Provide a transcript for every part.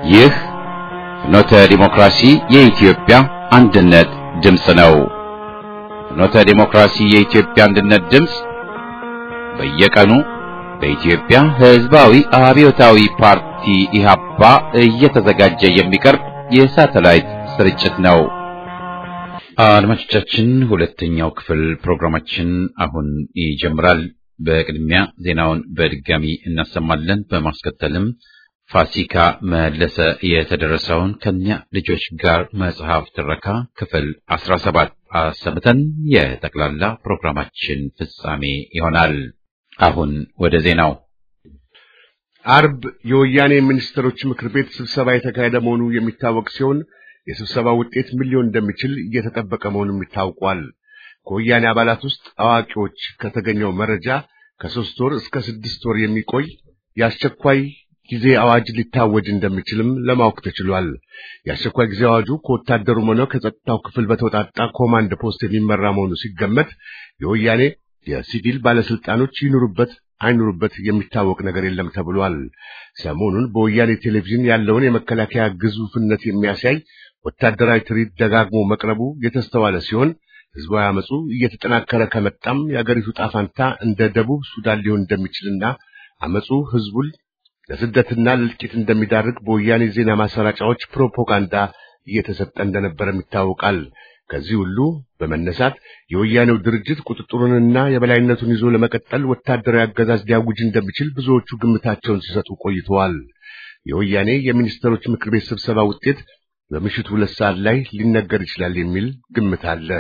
ይህ ፍኖተ ዲሞክራሲ የኢትዮጵያ አንድነት ድምፅ ነው። ፍኖተ ዲሞክራሲ የኢትዮጵያ አንድነት ድምፅ በየቀኑ በኢትዮጵያ ሕዝባዊ አብዮታዊ ፓርቲ ኢህአፓ እየተዘጋጀ የሚቀርብ የሳተላይት ስርጭት ነው። አድማጮቻችን፣ ሁለተኛው ክፍል ፕሮግራማችን አሁን ይጀምራል። በቅድሚያ ዜናውን በድጋሚ እናሰማለን። በማስከተልም ፋሲካ መለሰ የተደረሰውን ከኛ ልጆች ጋር መጽሐፍ ትረካ ክፍል አስራ ሰባት አሰምተን የጠቅላላ ፕሮግራማችን ፍጻሜ ይሆናል። አሁን ወደ ዜናው። አርብ የወያኔ ሚኒስትሮች ምክር ቤት ስብሰባ የተካሄደ መሆኑ የሚታወቅ ሲሆን የስብሰባው ውጤት ምን ሊሆን እንደሚችል እየተጠበቀ መሆኑም ይታውቋል። ከወያኔ አባላት ውስጥ አዋቂዎች ከተገኘው መረጃ ከሶስት ወር እስከ ስድስት ወር የሚቆይ የአስቸኳይ ጊዜ አዋጅ ሊታወጅ እንደሚችልም ለማወቅ ተችሏል። የአስቸኳይ ጊዜ አዋጁ ከወታደሩም ሆነ ከጸጥታው ክፍል በተወጣጣ ኮማንድ ፖስት የሚመራ መሆኑ ሲገመት የወያኔ የሲቪል ባለስልጣኖች ይኑሩበት አይኑሩበት የሚታወቅ ነገር የለም ተብሏል። ሰሞኑን በወያኔ ቴሌቪዥን ያለውን የመከላከያ ግዙፍነት የሚያሳይ ወታደራዊ ትርኢት ደጋግሞ መቅረቡ የተስተዋለ ሲሆን ህዝባዊ አመፁ እየተጠናከረ ከመጣም የአገሪቱ ጣፋንታ እንደ ደቡብ ሱዳን ሊሆን እንደሚችልና አመፁ ህዝቡን ለስደትና ለእልቂት እንደሚዳርግ በወያኔ ዜና ማሰራጫዎች ፕሮፓጋንዳ እየተሰጠ እንደነበረም ይታወቃል። ከዚህ ሁሉ በመነሳት የወያኔው ድርጅት ቁጥጥሩንና የበላይነቱን ይዞ ለመቀጠል ወታደራዊ አገዛዝ ሊያውጅ እንደሚችል ብዙዎቹ ግምታቸውን ሲሰጡ ቆይተዋል። የወያኔ የሚኒስትሮች ምክር ቤት ስብሰባ ውጤት በምሽቱ ሁለት ሰዓት ላይ ሊነገር ይችላል የሚል ግምት አለ።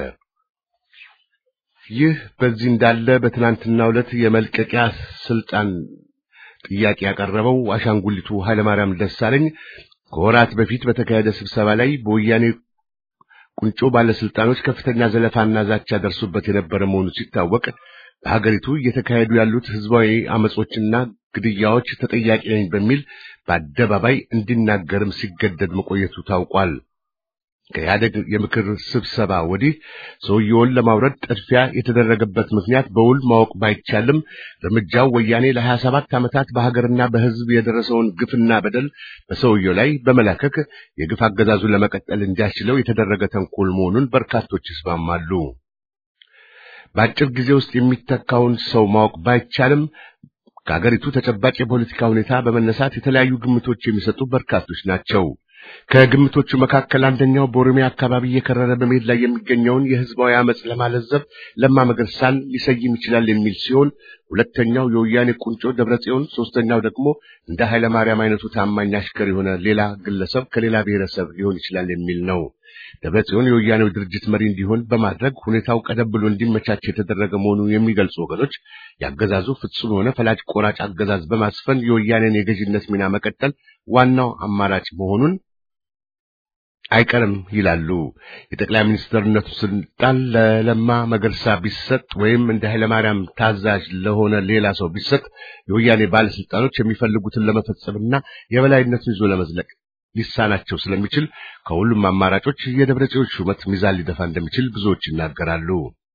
ይህ በዚህ እንዳለ በትናንትናው ዕለት የመልቀቂያ ስልጣን ጥያቄ ያቀረበው አሻንጉሊቱ ኃይለማርያም ደሳለኝ ከወራት በፊት በተካሄደ ስብሰባ ላይ በወያኔ ቁንጮ ባለስልጣኖች ከፍተኛ ዘለፋና ዛቻ ደርሶበት የነበረ መሆኑ ሲታወቅ በሀገሪቱ እየተካሄዱ ያሉት ህዝባዊ አመጾችና ግድያዎች ተጠያቂ ነኝ በሚል በአደባባይ እንዲናገርም ሲገደድ መቆየቱ ታውቋል። ከኢህአደግ የምክር ስብሰባ ወዲህ ሰውየውን ለማውረድ ጥድፊያ የተደረገበት ምክንያት በውል ማወቅ ባይቻልም እርምጃው ወያኔ ለሀያ ሰባት ዓመታት በሀገርና በህዝብ የደረሰውን ግፍና በደል በሰውየው ላይ በመላከክ የግፍ አገዛዙን ለመቀጠል እንዲያስችለው የተደረገ ተንኮል መሆኑን በርካቶች ይስማማሉ። በአጭር ጊዜ ውስጥ የሚተካውን ሰው ማወቅ ባይቻልም ከሀገሪቱ ተጨባጭ የፖለቲካ ሁኔታ በመነሳት የተለያዩ ግምቶች የሚሰጡ በርካቶች ናቸው። ከግምቶቹ መካከል አንደኛው በኦሮሚያ አካባቢ እየከረረ በመሄድ ላይ የሚገኘውን የህዝባዊ አመጽ ለማለዘብ ለማ መገርሳን ሊሰይም ይችላል የሚል ሲሆን ሁለተኛው የወያኔ ቁንጮ ደብረጽዮን፣ ሶስተኛው ደግሞ እንደ ኃይለ ማርያም አይነቱ ታማኝ አሽከር የሆነ ሌላ ግለሰብ ከሌላ ብሔረሰብ ሊሆን ይችላል የሚል ነው። ደብረጽዮን የወያኔው ድርጅት መሪ እንዲሆን በማድረግ ሁኔታው ቀደም ብሎ እንዲመቻች የተደረገ መሆኑን የሚገልጹ ወገኖች የአገዛዙ ፍጹም የሆነ ፈላጭ ቆራጭ አገዛዝ በማስፈን የወያኔን የገዥነት ሚና መቀጠል ዋናው አማራጭ መሆኑን አይቀርም ይላሉ። የጠቅላይ ሚኒስትርነቱ ስልጣን ለለማ መገርሳ ቢሰጥ ወይም እንደ ኃይለማርያም ታዛዥ ለሆነ ሌላ ሰው ቢሰጥ የወያኔ ባለስልጣኖች የሚፈልጉትን ለመፈጸምና የበላይነቱን ይዞ ለመዝለቅ ሊሳናቸው ስለሚችል ከሁሉም አማራጮች የደብረ ጽዮን ሹመት ሚዛን ሊደፋ እንደሚችል ብዙዎች ይናገራሉ።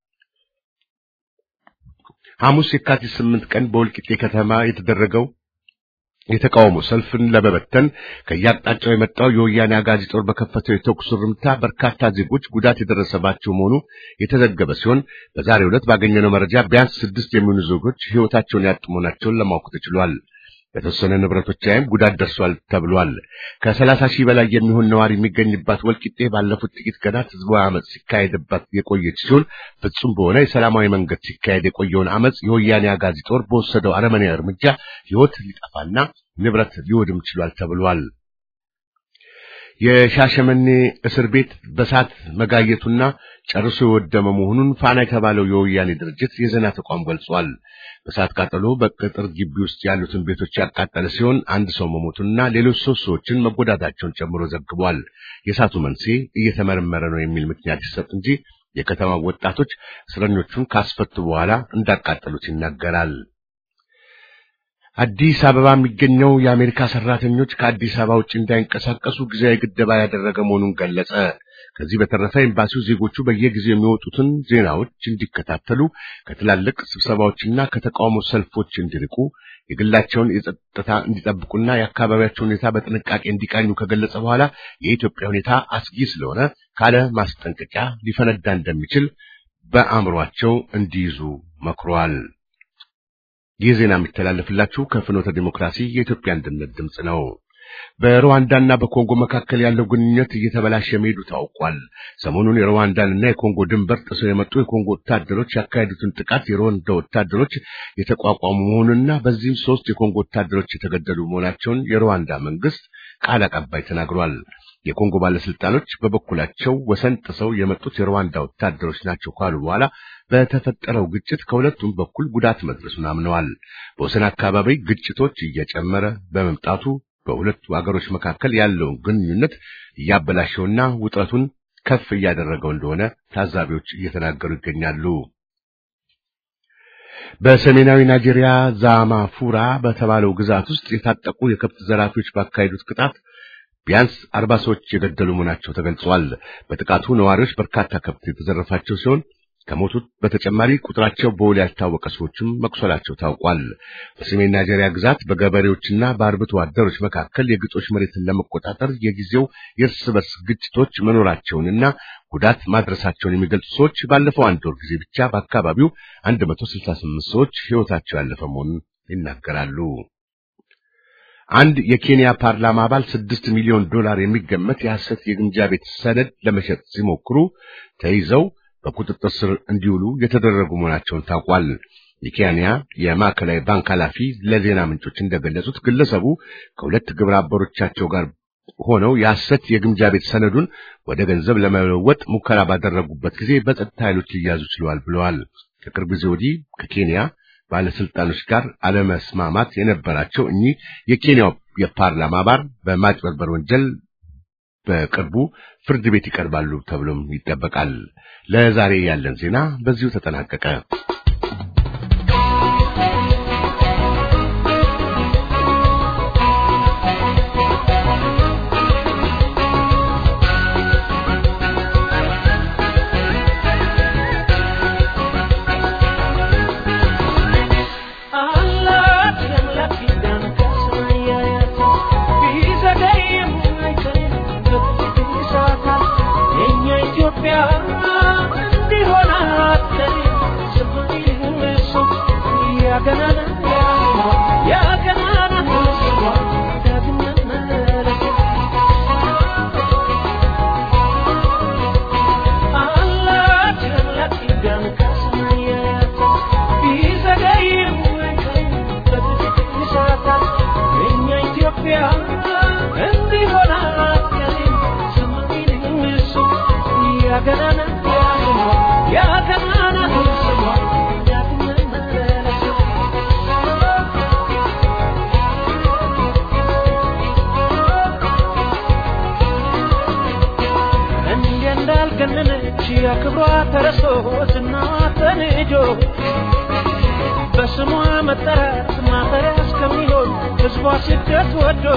ሐሙስ የካቲት ስምንት ቀን በወልቂጤ ከተማ የተደረገው የተቃውሞ ሰልፍን ለመበተን ከየአቅጣጫው የመጣው የወያኔ አጋዚ ጦር በከፈተው የተኩስ እርምታ በርካታ ዜጎች ጉዳት የደረሰባቸው መሆኑ የተዘገበ ሲሆን በዛሬው ዕለት ባገኘነው መረጃ ቢያንስ ስድስት የሚሆኑ ዜጎች ሕይወታቸውን ያጡ መሆናቸውን ለማወቅ ተችሏል። በተወሰነ ንብረቶች ላይም ጉዳት ደርሷል ተብሏል። ከሰላሳ ሺህ በላይ የሚሆን ነዋሪ የሚገኝባት ወልቂጤ ባለፉት ጥቂት ቀናት ህዝባዊ አመፅ ሲካሄድባት የቆየች ሲሆን ፍጹም በሆነ የሰላማዊ መንገድ ሲካሄድ የቆየውን አመፅ የወያኔ አጋዚ ጦር በወሰደው አረመኔያዊ እርምጃ ሕይወት ሊጠፋና ንብረት ሊወድም ችሏል ተብሏል። የሻሸመኔ እስር ቤት በሳት መጋየቱና ጨርሶ የወደመ መሆኑን ፋና የተባለው የወያኔ ድርጅት የዜና ተቋም ገልጿል። በሳት ቃጠሎ በቅጥር ግቢ ውስጥ ያሉትን ቤቶች ያቃጠለ ሲሆን አንድ ሰው መሞቱንና ሌሎች ሶስት ሰዎችን መጎዳታቸውን ጨምሮ ዘግቧል። የእሳቱ መንስኤ እየተመረመረ ነው የሚል ምክንያት ይሰጥ እንጂ የከተማው ወጣቶች እስረኞቹን ካስፈቱ በኋላ እንዳቃጠሉት ይናገራል። አዲስ አበባ የሚገኘው የአሜሪካ ሰራተኞች ከአዲስ አበባ ውጭ እንዳይንቀሳቀሱ ጊዜያዊ ግደባ ያደረገ መሆኑን ገለጸ። ከዚህ በተረፈ ኤምባሲው ዜጎቹ በየጊዜው የሚወጡትን ዜናዎች እንዲከታተሉ፣ ከትላልቅ ስብሰባዎችና ከተቃውሞ ሰልፎች እንዲርቁ፣ የግላቸውን የጸጥታ እንዲጠብቁና የአካባቢያቸውን ሁኔታ በጥንቃቄ እንዲቃኙ ከገለጸ በኋላ የኢትዮጵያ ሁኔታ አስጊ ስለሆነ ካለ ማስጠንቀቂያ ሊፈነዳ እንደሚችል በአእምሯቸው እንዲይዙ መክሯል። ይህ ዜና የሚተላለፍላችሁ ከፍኖተ ዲሞክራሲ የኢትዮጵያ አንድነት ድምፅ ነው። በሩዋንዳና በኮንጎ መካከል ያለው ግንኙነት እየተበላሸ መሄዱ ታውቋል። ሰሞኑን የሩዋንዳንና የኮንጎ ድንበር ጥሰው የመጡ የኮንጎ ወታደሮች ያካሄዱትን ጥቃት የሩዋንዳ ወታደሮች የተቋቋሙ መሆኑንና በዚህም ሶስት የኮንጎ ወታደሮች የተገደሉ መሆናቸውን የሩዋንዳ መንግስት ቃል አቀባይ ተናግሯል። የኮንጎ ባለስልጣኖች በበኩላቸው ወሰን ጥሰው የመጡት የሩዋንዳ ወታደሮች ናቸው ካሉ በኋላ በተፈጠረው ግጭት ከሁለቱም በኩል ጉዳት መድረሱን አምነዋል። በወሰን አካባቢ ግጭቶች እየጨመረ በመምጣቱ በሁለቱ አገሮች መካከል ያለውን ግንኙነት እያበላሸውና ውጥረቱን ከፍ እያደረገው እንደሆነ ታዛቢዎች እየተናገሩ ይገኛሉ። በሰሜናዊ ናይጄሪያ ዛማፉራ በተባለው ግዛት ውስጥ የታጠቁ የከብት ዘራፊዎች ባካሄዱት ቅጣት ቢያንስ አርባ ሰዎች የገደሉ መሆናቸው ተገልጿል። በጥቃቱ ነዋሪዎች በርካታ ከብት የተዘረፋቸው ሲሆን ከሞቱት በተጨማሪ ቁጥራቸው በውል ያልታወቀ ሰዎችም መቁሰላቸው ታውቋል። በሰሜን ናይጄሪያ ግዛት በገበሬዎችና በአርብቶ አደሮች መካከል የግጦሽ መሬትን ለመቆጣጠር የጊዜው የእርስ በርስ ግጭቶች መኖራቸውንና ጉዳት ማድረሳቸውን የሚገልጹ ሰዎች ባለፈው አንድ ወር ጊዜ ብቻ በአካባቢው 168 ሰዎች ሕይወታቸው ያለፈ መሆኑን ይናገራሉ። አንድ የኬንያ ፓርላማ አባል ስድስት ሚሊዮን ዶላር የሚገመት የሐሰት የግምጃ ቤት ሰነድ ለመሸጥ ሲሞክሩ ተይዘው በቁጥጥር ስር እንዲውሉ የተደረጉ መሆናቸውን ታውቋል። የኬንያ የማዕከላዊ ባንክ ኃላፊ ለዜና ምንጮች እንደገለጹት ግለሰቡ ከሁለት ግብረ አበሮቻቸው ጋር ሆነው የሐሰት የግምጃ ቤት ሰነዱን ወደ ገንዘብ ለመለወጥ ሙከራ ባደረጉበት ጊዜ በጸጥታ ኃይሎች ሊያዙ ችለዋል ብለዋል። ከቅርብ ጊዜ ወዲህ ከኬንያ ባለስልጣኖች ጋር አለመስማማት የነበራቸው እኚህ የኬንያው የፓርላማ አባል በማጭበርበር ወንጀል በቅርቡ ፍርድ ቤት ይቀርባሉ ተብሎም ይጠበቃል። ለዛሬ ያለን ዜና በዚሁ ተጠናቀቀ። ክብሯ ተረሶ ዝናዋ ተንጆ በስሟ መጠራት ማፈሪያ እስከሚሆን ሕዝቧ ስደት ወዶ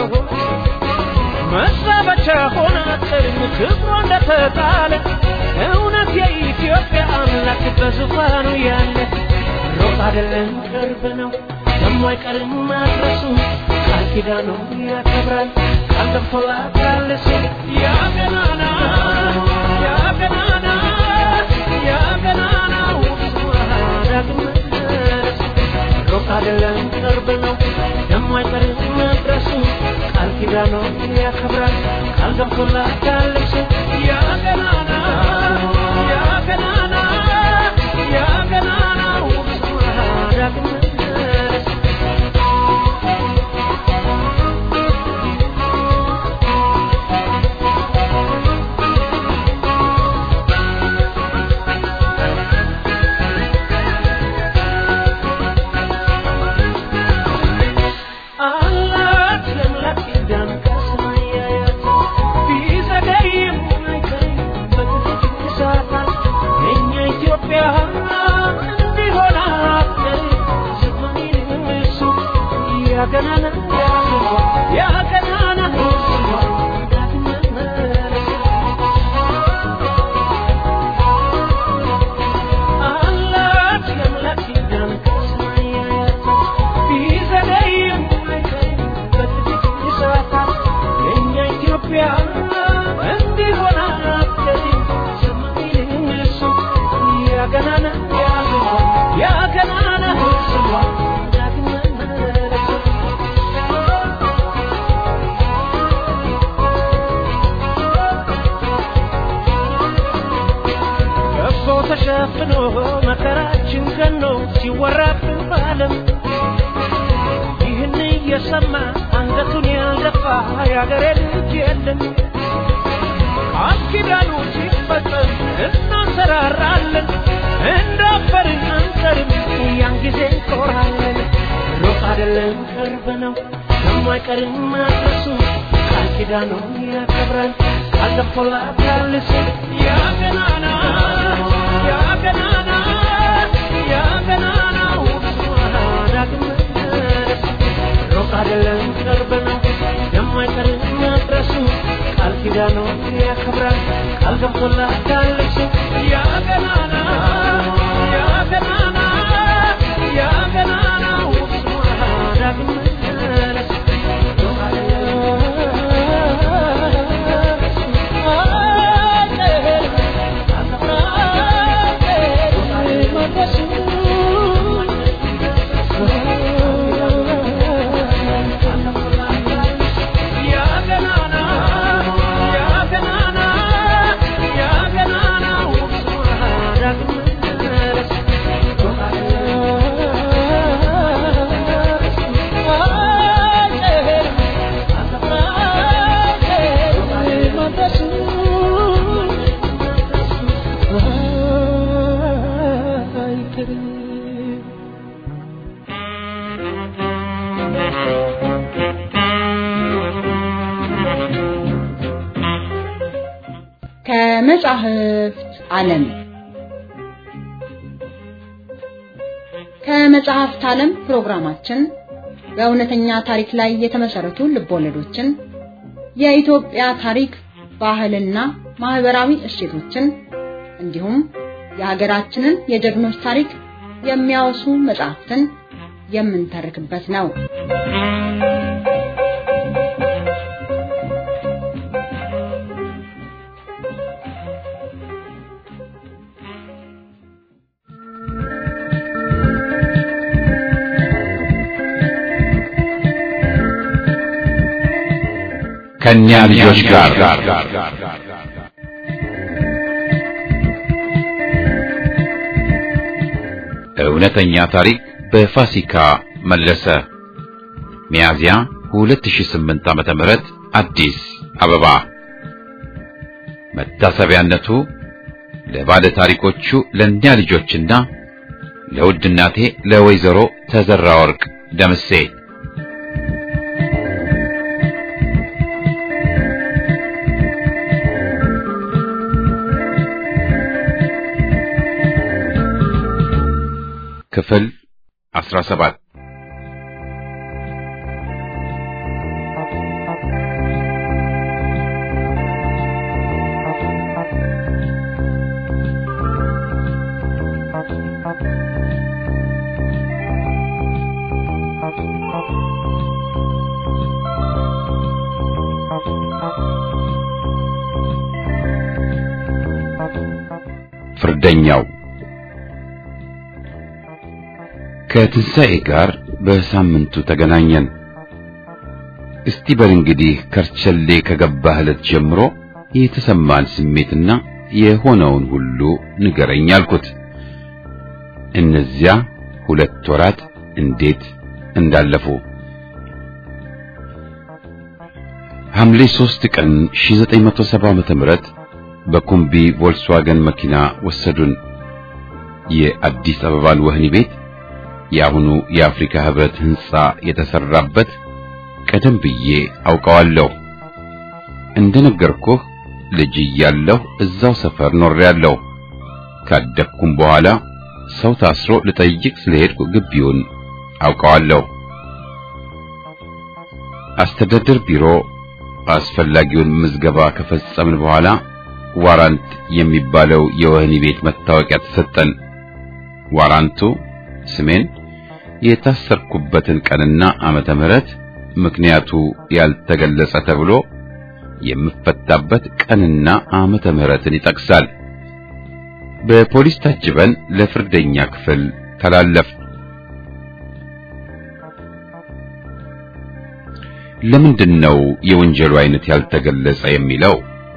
መዛበቻ ሆነ ጥርኝ ክብሯ እንደተጣለ እውነት የኢትዮጵያ አምላክ በዙፋኑ ያለ ሩቅ አይደለም ቅርብ ነው ደሞ አይቀርም ማድረሱ ቃል ኪዳኑ ያከብራል ቃል ገብቶላታል እሱ ያ ገናና ያ ገናና ያ ገናናው ስሟ ዳግም መለስ ሩቅ አይደለም ቅርብ ነው ደሞ አይቀርም መድረሱ ቃል ኪዳኑ ያከብራል ቃል ገብቶላታል እሱ ያ ገናና ያ ገናና ያ ገናናው ስሟ ዳግም መለስ አላት ለአምላክ ኪዳን ከሰማይ ያያት ቢዘገይም አይቀርም በጊዜ ይሳታል የእኛ ኢትዮጵያ እንዲሆን አትቀርም ዘመኔንም እሱ ያገናና ያገናና ዳግም መመለስ ያልሰማ አንገቱን ያልደፋ የአገሬ ልጅ የለም ቃል ኪዳኑ ሲፈጸም እናንሰራራለን እንዳፈርን አንሰርም ያን ጊዜ እንኮራለን ሩቅ አይደለም ቅርብ ነው የማይቀርም ማድረሱ ቃል ኪዳኑን ያከብራል ቃል ገብቶላታል እሱ ያ ገናና ያ ገናና ያ ገናናው ስሟ ዳግም መለስ ሩቅ አይደለም ቅርብ ነው የማይቀርም ማድረሱ ቃል ኪዳኑን ያከብራል ቃል ገብቶላታል እሱ ያ ገናና ያ ገናና ያ ገናናው ስሟ ዳግም መለስ ከመጻሕፍት ዓለም ከመጽሐፍት ዓለም ፕሮግራማችን በእውነተኛ ታሪክ ላይ የተመሰረቱ ልቦለዶችን፣ የኢትዮጵያ ታሪክ፣ ባህልና ማህበራዊ እሴቶችን እንዲሁም የሀገራችንን የጀግኖች ታሪክ የሚያወሱ መጽሐፍትን የምንተርክበት ነው። ከእኛ ልጆች ጋር እውነተኛ ታሪክ በፋሲካ መለሰ ሚያዝያ 2008 ዓመተ ምህረት አዲስ አበባ መታሰቢያነቱ ለባለ ታሪኮቹ ለእኛ ልጆችና ለውድ እናቴ ለወይዘሮ ተዘራ ወርቅ ደምሴ ክፍል 17 ፍርደኛው ከትንሣኤ ጋር በሳምንቱ ተገናኘን። እስቲ በል እንግዲህ ከርቸሌ ከገባህ ዕለት ጀምሮ የተሰማን ስሜትና የሆነውን ሁሉ ንገረኝ አልኩት። እነዚያ ሁለት ወራት እንዴት እንዳለፉ ሐምሌ 3 ቀን 1970 ዓመተ ምህረት በኩምቢ ቮልስዋገን መኪና ወሰዱን። የአዲስ አበባን ወህኒ ቤት የአሁኑ የአፍሪካ ህብረት ህንጻ የተሰራበት ቀደም ብዬ አውቀዋለሁ። እንደነገርኩህ ልጅ እያለሁ እዛው ሰፈር ኖሬያለሁ። ካደግኩም በኋላ ሰው ታስሮ ልጠይቅ ስለሄድኩ ግቢውን አውቀዋለሁ። አስተዳደር ቢሮ አስፈላጊውን ምዝገባ ከፈጸምን በኋላ ዋራንት የሚባለው የወህኒ ቤት መታወቂያ ተሰጠን። ዋራንቱ ስሜን፣ የታሰርኩበትን ቀንና ዓመተ ምህረት ምክንያቱ ያልተገለጸ ተብሎ የምፈታበት ቀንና ዓመተ ምህረትን ይጠቅሳል። በፖሊስ ታጅበን ለፍርደኛ ክፍል ተላለፍ። ለምንድን ነው የወንጀሉ አይነት ያልተገለጸ የሚለው?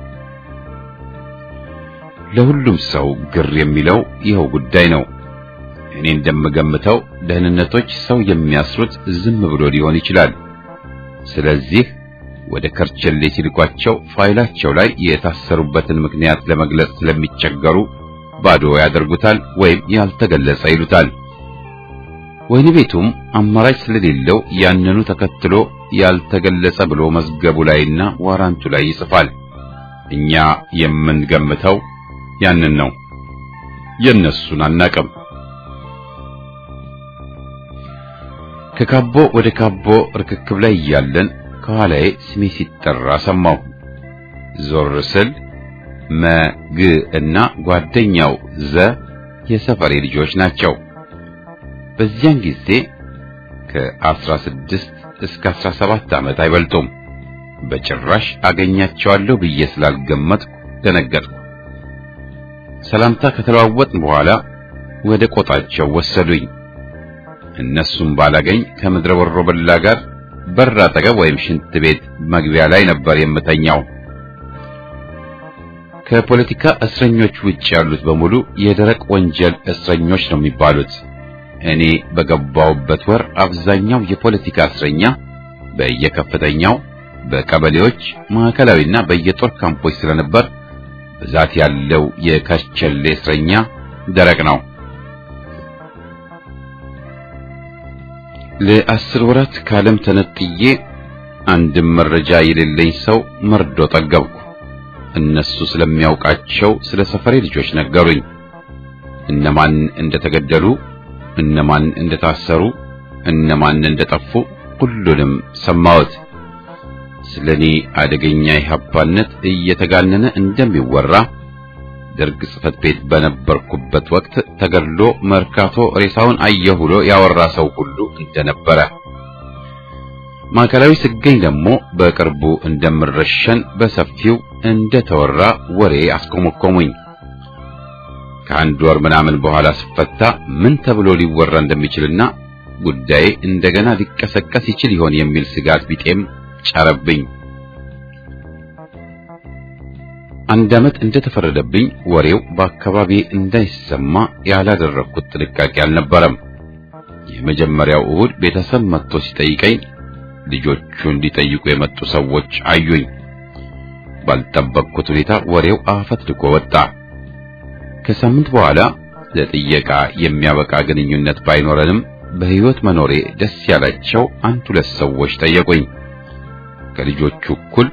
ለሁሉም ሰው ግር የሚለው ይኸው ጉዳይ ነው። እኔ እንደምገምተው ደህንነቶች ሰው የሚያስሩት ዝም ብሎ ሊሆን ይችላል። ስለዚህ ወደ ከርቸሌ ሲልኳቸው ፋይላቸው ላይ የታሰሩበትን ምክንያት ለመግለጽ ስለሚቸገሩ ባዶ ያደርጉታል ወይም ያልተገለጸ ይሉታል። ወህኒ ቤቱም አማራጭ ስለሌለው ያንኑ ተከትሎ ያልተገለጸ ብሎ መዝገቡ ላይና ዋራንቱ ላይ ይጽፋል። እኛ የምንገምተው ያንን ነው። የነሱን አናቅም። ከካቦ ወደ ካቦ ርክክብ ላይ እያለን ከኋላዬ ስሜ ሲጠራ ሰማሁ። ዞር ስል መግ እና ጓደኛው ዘ የሰፈሬ ልጆች ናቸው። በዚያን ጊዜ ከአስራ ስድስት እስከ አስራ ሰባት ዓመት አይበልጡም። በጭራሽ አገኛቸዋለሁ ብዬ ስላልገመትኩ ደነገጥኩ። ሰላምታ ከተለዋወጥን በኋላ ወደ ቆጣቸው ወሰዱኝ። እነሱም ባላገኝ ከምድረ ወሮበላ ጋር በር አጠገብ ወይም ሽንት ቤት መግቢያ ላይ ነበር የምተኛው። ከፖለቲካ እስረኞች ውጭ ያሉት በሙሉ የደረቅ ወንጀል እስረኞች ነው የሚባሉት። እኔ በገባውበት ወር አብዛኛው የፖለቲካ እስረኛ በየከፍተኛው በቀበሌዎች ማዕከላዊና በየጦር ካምፖች ስለነበር ብዛት ያለው የከርቸሌ እስረኛ ደረቅ ነው። ለአስር ወራት ከዓለም ተነጥዬ አንድም መረጃ የሌለኝ ሰው መርዶ ጠገብኩ። እነሱ ስለሚያውቃቸው ስለ ሰፈሬ ልጆች ነገሩኝ። እነማን እንደተገደሉ፣ እነማን እንደታሰሩ፣ እነማን እንደጠፉ ሁሉንም ሰማሁት። ስለኔ አደገኛ ኢህአፓነት እየተጋነነ እንደሚወራ ደርግ ጽሕፈት ቤት በነበርኩበት ወቅት ተገድሎ መርካቶ ሬሳውን አየሁ ብሎ ያወራ ሰው ሁሉ እንደነበረ ማዕከላዊ ስገኝ ደግሞ በቅርቡ እንደምረሸን በሰፊው እንደተወራ ወሬ አስኮመኮሙኝ። ከአንድ ወር ምናምን በኋላ ስፈታ ምን ተብሎ ሊወራ እንደሚችልና ጉዳዬ እንደገና ሊቀሰቀስ ይችል ይሆን የሚል ስጋት ቢጤም ጫረብኝ። አንድ ዓመት እንደተፈረደብኝ ወሬው በአካባቢ እንዳይሰማ ያላደረግኩት ጥንቃቄ አልነበረም። የመጀመሪያው እሁድ ቤተሰብ መጥቶ ሲጠይቀኝ ልጆቹን ሊጠይቁ የመጡ ሰዎች አዩኝ። ባልጠበቅኩት ሁኔታ ወሬው አፈትልኮ ወጣ። ከሳምንት በኋላ ለጥየቃ የሚያበቃ ግንኙነት ባይኖረንም በሕይወት መኖሬ ደስ ያላቸው አንድ ሁለት ሰዎች ጠየቁኝ። ከልጆቹ እኩል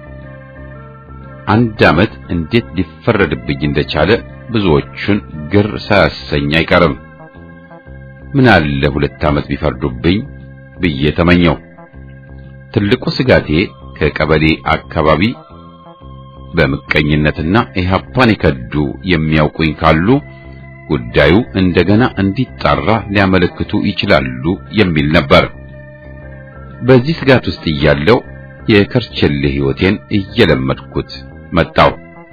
አንድ ዓመት እንዴት ሊፈረድብኝ እንደቻለ ብዙዎቹን ግር ሳያሰኝ አይቀርም። ምን አለ ሁለት ዓመት ቢፈርዱብኝ ብዬ ተመኘው። ትልቁ ስጋቴ ከቀበሌ አካባቢ በምቀኝነትና ኢህአፓን የከዱ የሚያውቁኝ ካሉ ጉዳዩ እንደገና እንዲጣራ ሊያመለክቱ ይችላሉ የሚል ነበር። በዚህ ስጋት ውስጥ እያለው የከርቸሌ ሕይወቴን እየለመድኩት መጣው።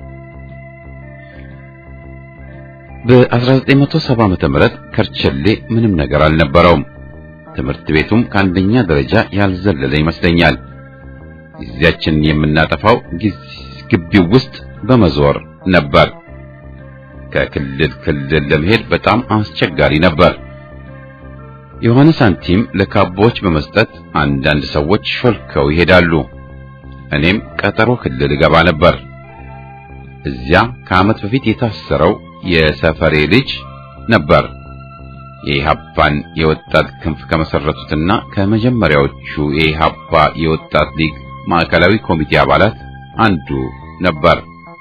በ1970 ዓመተ ምህረት ከርቸሌ ምንም ነገር አልነበረውም። ትምህርት ቤቱም ከአንደኛ ደረጃ ያልዘለለ ይመስለኛል። ጊዜያችንን የምናጠፋው ግቢው ውስጥ በመዞር ነበር። ከክልል ክልል ለመሄድ በጣም አስቸጋሪ ነበር። የሆነ ሳንቲም ለካቦዎች በመስጠት አንዳንድ ሰዎች ሾልከው ይሄዳሉ። እኔም ቀጠሮ ክልል እገባ ነበር። እዚያ ከዓመት በፊት የታሰረው የሰፈሬ ልጅ ነበር። የኢሃፓን የወጣት ክንፍ ከመሰረቱትና ከመጀመሪያዎቹ የኢሃፓ የወጣት ሊግ ማዕከላዊ ኮሚቴ አባላት አንዱ ነበር።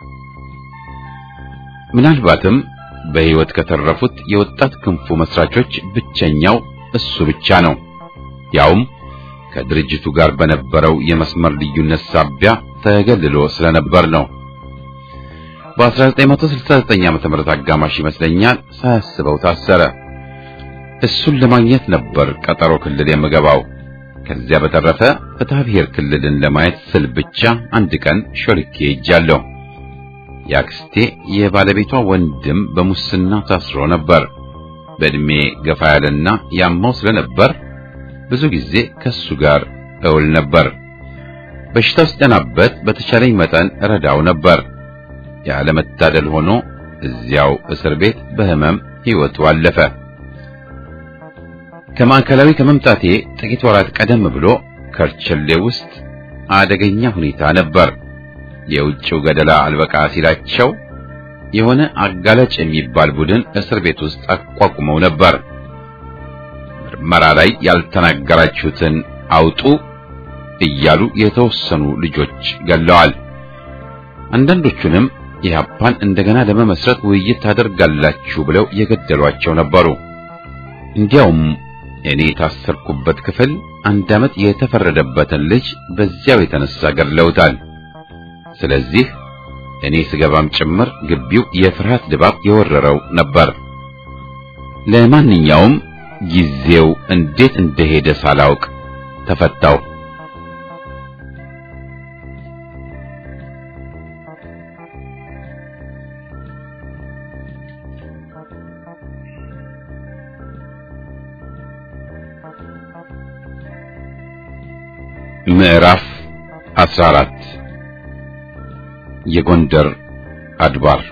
ምናልባትም በሕይወት ከተረፉት የወጣት ክንፉ መስራቾች ብቸኛው እሱ ብቻ ነው። ያውም ከድርጅቱ ጋር በነበረው የመስመር ልዩነት ሳቢያ ተገልሎ ስለነበር ነው። በ1969 ዓ.ም አጋማሽ ይመስለኛል ሳያስበው ታሰረ። እሱን ለማግኘት ነበር ቀጠሮ ክልል የምገባው። ከዚያ በተረፈ ፍትሐ ብሔር ክልልን ለማየት ስል ብቻ አንድ ቀን ሾልኬ ሄጃለሁ። ያክስቴ የባለቤቷ ወንድም በሙስና ታስሮ ነበር። በእድሜ ገፋ ያለና ያማው ስለነበር ብዙ ጊዜ ከሱ ጋር እውል ነበር። በሽታው ሲጠናበት በተቻለኝ መጠን ረዳው ነበር። ያለመታደል ሆኖ እዚያው እስር ቤት በህመም ሕይወቱ አለፈ። ከማዕከላዊ ከመምጣቴ ጥቂት ወራት ቀደም ብሎ ከርቸሌ ውስጥ አደገኛ ሁኔታ ነበር። የውጭው ገደላ አልበቃ ሲላቸው የሆነ አጋላጭ የሚባል ቡድን እስር ቤት ውስጥ አቋቁመው ነበር። ምርመራ ላይ ያልተናገራችሁትን አውጡ እያሉ የተወሰኑ ልጆች ገለዋል። አንዳንዶቹንም ኢህአፓን እንደገና ለመመስረት ውይይት ታደርጋላችሁ ብለው የገደሏቸው ነበሩ። እንዲያውም እኔ የታሰርኩበት ክፍል አንድ ዓመት የተፈረደበትን ልጅ በዚያው የተነሳ ገድለውታል። ስለዚህ እኔ ስገባም ጭምር ግቢው የፍርሃት ድባብ የወረረው ነበር። ለማንኛውም ጊዜው እንዴት እንደሄደ ሳላውቅ ተፈታው። ምዕራፍ 14 የጎንደር አድባር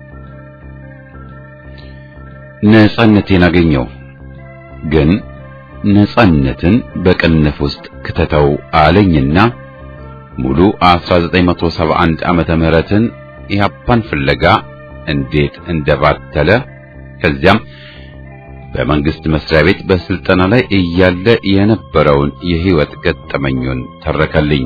ነጻነቴን አገኘው። ግን ነጻነትን በቅንፍ ውስጥ ክተተው አለኝና ሙሉ 1971 ዓመተ ምህረትን ኢህአፓን ፍለጋ እንዴት እንደባተለ ከዚያም በመንግስት መስሪያ ቤት በስልጠና ላይ እያለ የነበረውን የህይወት ገጠመኙን ተረከልኝ።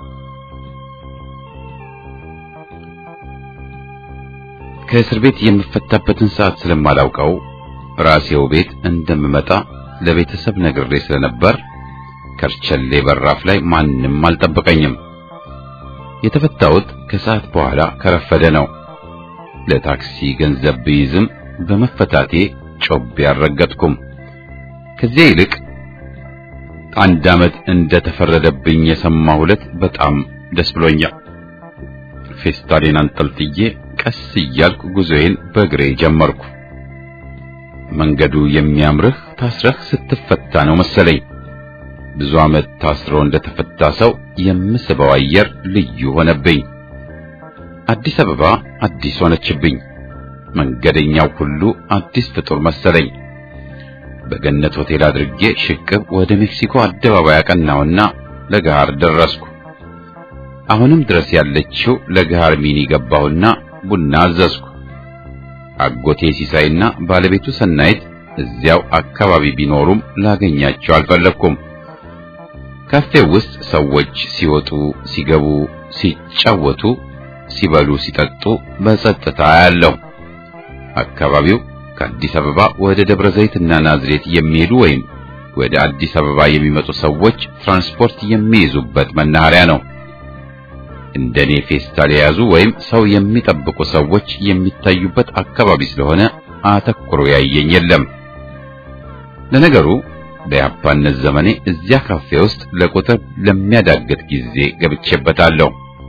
ከእስር ቤት የምፈታበትን ሰዓት ስለማላውቀው ራሴው ቤት እንደምመጣ ለቤተሰብ ነግሬ ስለነበር ከርቸሌ በራፍ ላይ ማንም አልጠበቀኝም። የተፈታሁት ከሰዓት በኋላ ከረፈደ ነው። ለታክሲ ገንዘብ ብይዝም በመፈታቴ ጮቤ አልረገጥኩም። ከዚያ ይልቅ አንድ ዓመት እንደተፈረደብኝ የሰማሁ ዕለት በጣም ደስ ብሎኛል። ፌስታሌን አንጠልጥዬ ቀስ እያልኩ ጉዞዬን በእግሬ ጀመርኩ። መንገዱ የሚያምርህ ታስረህ ስትፈታ ነው መሰለኝ። ብዙ ዓመት ታስሮ እንደተፈታ ሰው የምስበው አየር ልዩ ሆነብኝ። አዲስ አበባ አዲስ ሆነችብኝ። መንገደኛው ሁሉ አዲስ ፍጡር መሰለኝ። በገነት ሆቴል አድርጌ ሽቅብ ወደ ሜክሲኮ አደባባይ አቀናውና ለገሃር ደረስኩ። አሁንም ድረስ ያለችው ለገሃር ሚኒ ገባሁና ቡና አዘዝኩ። አጎቴ ሲሳይና ባለቤቱ ሰናይት እዚያው አካባቢ ቢኖሩም ላገኛቸው አልፈለኩም። ካፌው ውስጥ ሰዎች ሲወጡ፣ ሲገቡ፣ ሲጫወቱ፣ ሲበሉ፣ ሲጠጡ በጸጥታ ያለው አካባቢው ከአዲስ አበባ ወደ ደብረ ዘይትና ናዝሬት የሚሄዱ ወይም ወደ አዲስ አበባ የሚመጡ ሰዎች ትራንስፖርት የሚይዙበት መናኸሪያ ነው። እንደኔ ፌስታል የያዙ ወይም ሰው የሚጠብቁ ሰዎች የሚታዩበት አካባቢ ስለሆነ አተኩሮ ያየኝ የለም። ለነገሩ በያፓነት ዘመኔ እዚያ ካፌ ውስጥ ለቁጥር ለሚያዳግት ጊዜ ገብቼበታለሁ።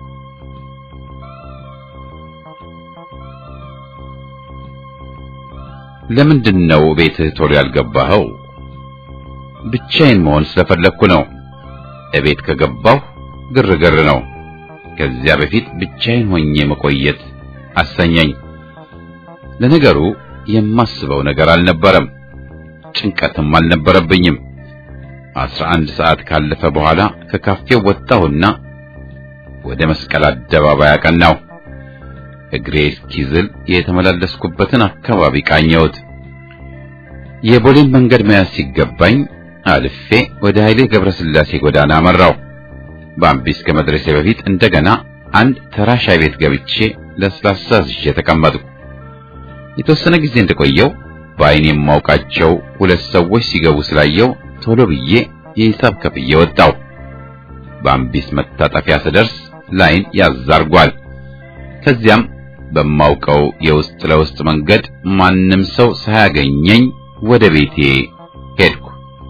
ለምንድን ነው ቤትህ ቶሎ ያልገባኸው? ብቻዬን መሆን ስለፈለግኩ ነው። እቤት ከገባሁ ግርግር ነው። ከዚያ በፊት ብቻዬን ሆኜ መቆየት አሰኘኝ። ለነገሩ የማስበው ነገር አልነበረም፣ ጭንቀትም አልነበረብኝም። አስራ አንድ ሰዓት ካለፈ በኋላ ከካፌው ወጣሁና ወደ መስቀል አደባባይ አቀናሁ። እግሬ እስኪዝል የተመላለስኩበትን አካባቢ ቃኘሁት። የቦሌን መንገድ መያዝ ሲገባኝ አልፌ ወደ ኃይሌ ገብረስላሴ ጎዳና አመራው። በአምቢስ ከመድረሴ በፊት እንደገና አንድ ተራ ሻይ ቤት ገብቼ ለስላሳ ዝዤ ተቀመጥኩ። የተወሰነ ጊዜ እንደቆየው በዓይኔ የማውቃቸው ሁለት ሰዎች ሲገቡ ስላየው ቶሎ ብዬ የሂሳብ ከፍዬ ወጣው። በአምቢስ መታጠፊያ ስደርስ ላይን ያዛርጓል። ከዚያም በማውቀው የውስጥ ለውስጥ መንገድ ማንም ሰው ሳያገኘኝ ወደ ቤቴ ሄድኩ።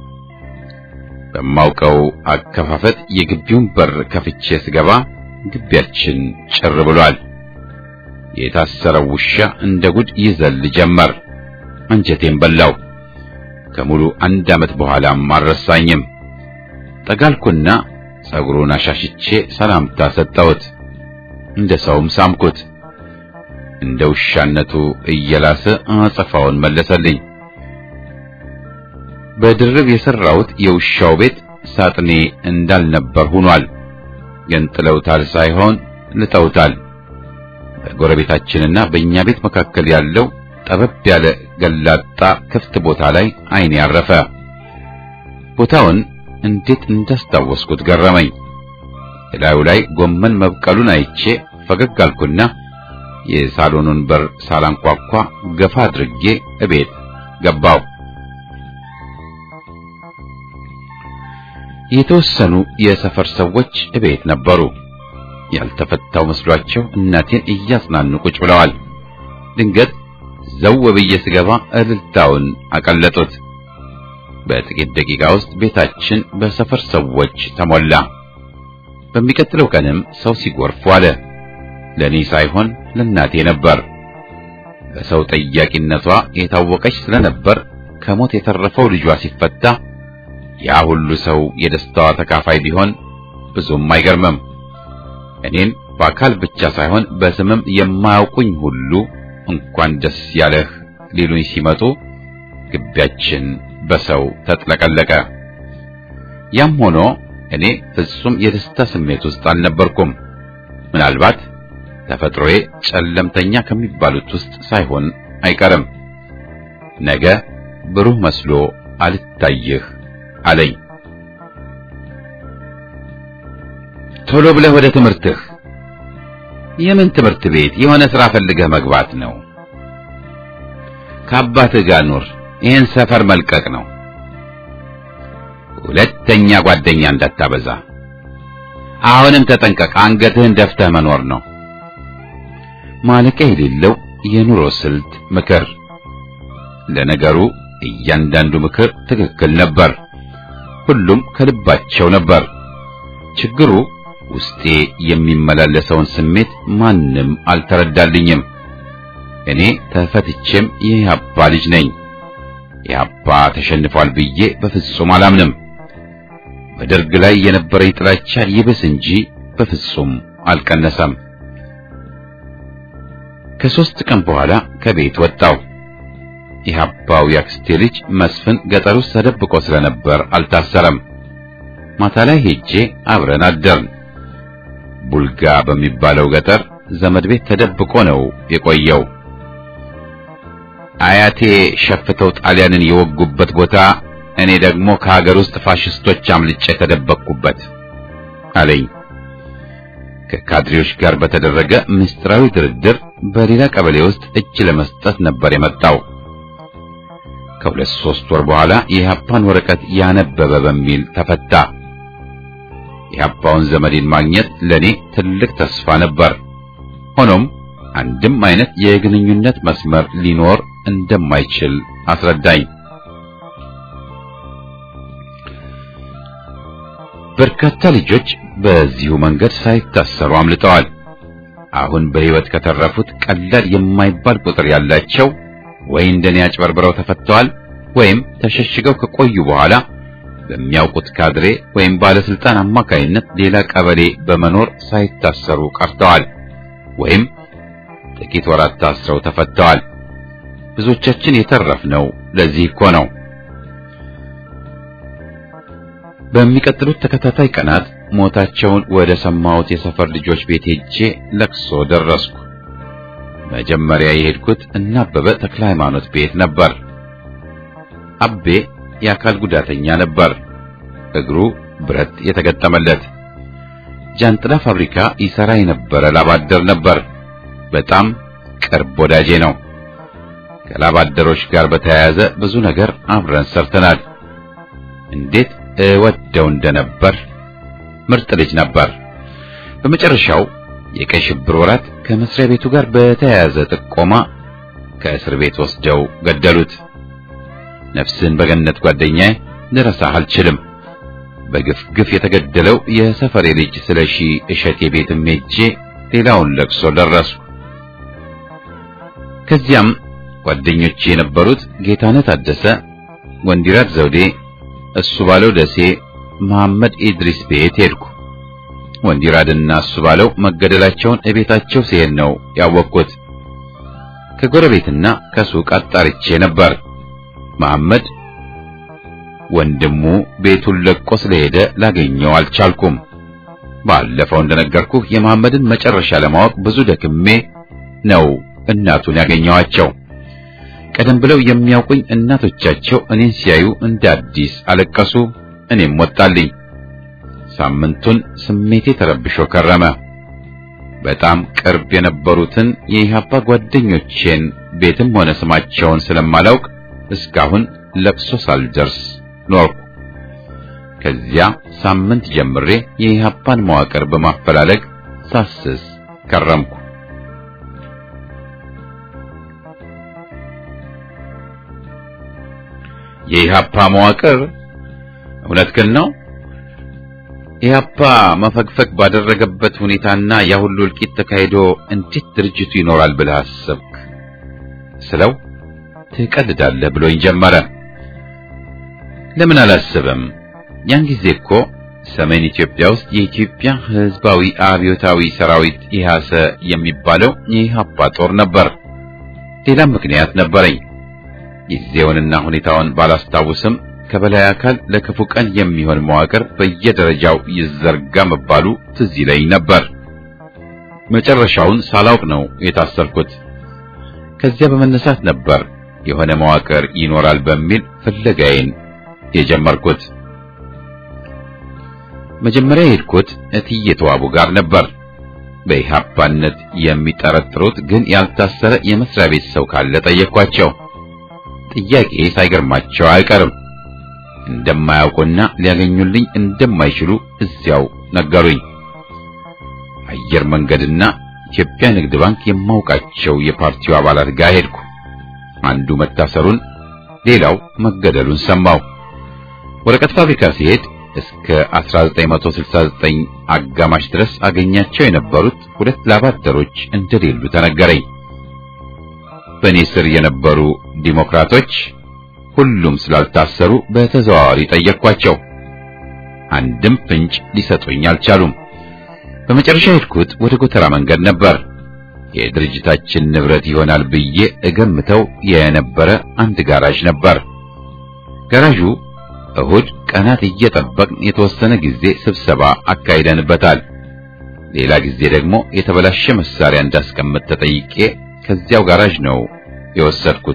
በማውቀው አከፋፈት የግቢውን በር ከፍቼ ስገባ ግቢያችን ጭር ብሏል። የታሰረው ውሻ እንደ ጉድ ይዘል ጀመር። አንጀቴን በላው። ከሙሉ አንድ ዓመት በኋላም አልረሳኝም። ጠጋልኩና ጸጉሩን አሻሽቼ ሰላምታ ሰጠሁት። እንደ ሰውም ሳምኩት። እንደ ውሻነቱ እየላሰ አጸፋውን መለሰልኝ። በድርብ የሰራሁት የውሻው ቤት ሳጥኔ እንዳልነበር ሆኗል። ገንጥለውታል ሳይሆን ልጠውታል። በጎረቤታችንና በእኛ ቤት መካከል ያለው ጠበብ ያለ ገላጣ ክፍት ቦታ ላይ ዓይኔ ያረፈ። ቦታውን እንዴት እንዳስታወስኩት ገረመኝ። እላዩ ላይ ጎመን መብቀሉን አይቼ ፈገግ አልኩና የሳሎኑን በር ሳላንኳኳ ገፋ አድርጌ እቤት ገባው። የተወሰኑ የሰፈር ሰዎች እቤት ነበሩ። ያልተፈታው መስሏቸው እናቴን እያጽናኑ ቁጭ ብለዋል። ድንገት ዘው ብዬ ስገባ እልልታውን አቀለጡት። በጥቂት ደቂቃ ውስጥ ቤታችን በሰፈር ሰዎች ተሞላ። በሚቀጥለው ቀንም ሰው ሲጎርፍ ዋለ። ለኔ ሳይሆን ለእናቴ ነበር። በሰው ጠያቂነቷ የታወቀች ስለነበር ከሞት የተረፈው ልጇ ሲፈታ ያ ሁሉ ሰው የደስታዋ ተካፋይ ቢሆን ብዙም አይገርምም። እኔን በአካል ብቻ ሳይሆን በስምም የማያውቁኝ ሁሉ እንኳን ደስ ያለህ ሊሉኝ ሲመጡ ግቢያችን በሰው ተጥለቀለቀ። ያም ሆኖ እኔ ፍጹም የደስታ ስሜት ውስጥ አልነበርኩም። ምናልባት ተፈጥሮዬ ጨለምተኛ ከሚባሉት ውስጥ ሳይሆን አይቀርም። ነገ ብሩህ መስሎ አልታይህ አለኝ። ቶሎ ብለህ ወደ ትምህርትህ። የምን ትምህርት ቤት? የሆነ ሥራ ፈልገህ መግባት ነው። ከአባትህ ጋር ኑር። ይህን ሰፈር መልቀቅ ነው። ሁለተኛ ጓደኛ እንዳታበዛ። አሁንም ተጠንቀቅ። አንገትህን ደፍተህ መኖር ነው። ማለቂያ የሌለው የኑሮ ስልት ምክር። ለነገሩ እያንዳንዱ ምክር ትክክል ነበር። ሁሉም ከልባቸው ነበር። ችግሩ ውስጤ የሚመላለሰውን ስሜት ማንም አልተረዳልኝም። እኔ ተፈትቼም የኢህአፓ ልጅ ነኝ። ኢህአፓ ተሸንፏል ብዬ በፍጹም አላምንም። በደርግ ላይ የነበረኝ ጥላቻ ይብስ እንጂ በፍጹም አልቀነሰም። ከሦስት ቀን በኋላ ከቤት ወጣው። ኢህአፓው ያክስቴ ልጅ መስፍን ገጠር ውስጥ ተደብቆ ስለነበር አልታሰረም። ማታ ላይ ሄጄ አብረን አደርን። ቡልጋ በሚባለው ገጠር ዘመድ ቤት ተደብቆ ነው የቆየው። አያቴ ሸፍተው ጣሊያንን የወጉበት ቦታ እኔ ደግሞ ከሀገር ውስጥ ፋሽስቶች አምልጬ ተደበቅኩበት አለኝ። ከካድሬዎች ጋር በተደረገ ምስጢራዊ ድርድር በሌላ ቀበሌ ውስጥ እጅ ለመስጠት ነበር የመጣው። ከሁለት ሶስት ወር በኋላ የኢህአፓን ወረቀት ያነበበ በሚል ተፈታ። የኢህአፓውን ዘመዴን ማግኘት ለኔ ትልቅ ተስፋ ነበር። ሆኖም አንድም አይነት የግንኙነት መስመር ሊኖር እንደማይችል አስረዳኝ። በርካታ ልጆች በዚሁ መንገድ ሳይታሰሩ አምልጠዋል። አሁን በሕይወት ከተረፉት ቀላል የማይባል ቁጥር ያላቸው ወይ እንደኔ አጭበርብረው ተፈተዋል ወይም ተሸሽገው ከቆዩ በኋላ በሚያውቁት ካድሬ ወይም ባለስልጣን አማካይነት ሌላ ቀበሌ በመኖር ሳይታሰሩ ቀርተዋል ወይም ጥቂት ወራት ታስረው ተፈተዋል። ብዙዎቻችን የተረፍነው ለዚህ እኮ ነው። በሚቀጥሉት ተከታታይ ቀናት ሞታቸውን ወደ ሰማሁት የሰፈር ልጆች ቤት ሄጄ ለቅሶ ደረስኩ። መጀመሪያ የሄድኩት እና አበበ ተክለ ሃይማኖት ቤት ነበር። አቤ የአካል ጉዳተኛ ነበር። እግሩ ብረት የተገጠመለት ጃንጥላ ፋብሪካ ይሰራ የነበረ ላባደር ነበር። በጣም ቅርብ ወዳጄ ነው። ከላባደሮች ጋር በተያያዘ ብዙ ነገር አብረን ሰርተናል። እንዴት እወደው እንደነበር ምርጥ ልጅ ነበር። በመጨረሻው የቀይ ሽብር ወራት ከመስሪያ ቤቱ ጋር በተያያዘ ጥቆማ ከእስር ቤት ወስደው ገደሉት። ነፍስን በገነት ጓደኛዬ ልረሳህ አልችልም። በግፍ ግፍ የተገደለው የሰፈሬ ልጅ ስለሺ እሸቴ ቤትም ሄጄ ሌላውን ለቅሶ ደረስኩ። ከዚያም ጓደኞቼ የነበሩት ጌታነት አደሰ፣ ወንዲራት ዘውዴ፣ እሱ ባለው ደሴ፣ መሐመድ ኢድሪስ ቤት ሄድኩ። ወንዲራድና እሱ ባለው መገደላቸውን እቤታቸው ሲሄድ ነው ያወቅኩት። ከጎረቤትና ከሱቅ አጣርቼ ነበር። መሐመድ ወንድሙ ቤቱን ለቆ ስለሄደ ላገኘው አልቻልኩም። ባለፈው እንደነገርኩህ የመሐመድን መጨረሻ ለማወቅ ብዙ ደክሜ ነው እናቱን ያገኘዋቸው። ቀደም ብለው የሚያውቁኝ እናቶቻቸው እኔን ሲያዩ እንደ አዲስ አለቀሱ። እኔም ወጣልኝ። ሳምንቱን ስሜቴ ተረብሾ ከረመ። በጣም ቅርብ የነበሩትን የኢህአፓ ጓደኞቼን ቤትም ሆነ ስማቸውን ስለማላውቅ እስካሁን ለቅሶ ሳልደርስ ኖርኩ። ከዚያ ሳምንት ጀምሬ የኢህአፓን መዋቅር በማፈላለግ ሳስስ ከረምኩ። የኢህአፓ መዋቅር እውነትህን ነው? ኢህአፓ መፈግፈግ ባደረገበት ሁኔታና ያ ሁሉ እልቂት ተካሂዶ እንዴት ድርጅቱ ይኖራል ብለህ አሰብክ? ስለው ትቀልዳለህ ብሎኝ ጀመረ። ለምን አላስብም? ያን ጊዜ እኮ ሰሜን ኢትዮጵያ ውስጥ የኢትዮጵያ ሕዝባዊ አብዮታዊ ሰራዊት ኢህአሰ የሚባለው የኢህአፓ ጦር ነበር። ሌላም ምክንያት ነበረኝ። ጊዜውንና ሁኔታውን ባላስታውስም ከበላይ አካል ለክፉ ቀን የሚሆን መዋቅር በየደረጃው ይዘርጋ መባሉ ትዝ ይለኝ ነበር። መጨረሻውን ሳላውቅ ነው የታሰርኩት። ከዚያ በመነሳት ነበር የሆነ መዋቅር ይኖራል በሚል ፍለጋዬን የጀመርኩት። መጀመሪያ የሄድኩት እትዬ ተዋቡ ጋር ነበር። በኢህአፓነት የሚጠረጥሩት ግን ያልታሰረ የመስሪያ ቤት ሰው ካለ ጠየኳቸው። ጥያቄ ሳይገርማቸው አይቀርም። እንደማያውቁና ሊያገኙልኝ እንደማይችሉ እዚያው ነገሩኝ። አየር መንገድና ኢትዮጵያ ንግድ ባንክ የማውቃቸው የፓርቲው አባላት ጋር ሄድኩ። አንዱ መታሰሩን፣ ሌላው መገደሉን ሰማሁ። ወረቀት ፋብሪካ ሲሄድ እስከ 1969 አጋማሽ ድረስ አገኛቸው የነበሩት ሁለት ላባደሮች እንደሌሉ ተነገረኝ። በእኔ ስር የነበሩ ዲሞክራቶች ሁሉም ስላልታሰሩ በተዘዋዋሪ ጠየቅኳቸው። አንድም ፍንጭ ሊሰጡኝ አልቻሉም። በመጨረሻ ሄድኩት ወደ ጎተራ መንገድ ነበር። የድርጅታችን ንብረት ይሆናል ብዬ እገምተው የነበረ አንድ ጋራዥ ነበር። ጋራዡ እሁድ ቀናት እየጠበቅን የተወሰነ ጊዜ ስብሰባ አካሂደንበታል። ሌላ ጊዜ ደግሞ የተበላሸ መሳሪያ እንዳስቀምጥ ተጠይቄ ከዚያው ጋራዥ ነው የወሰድኩት።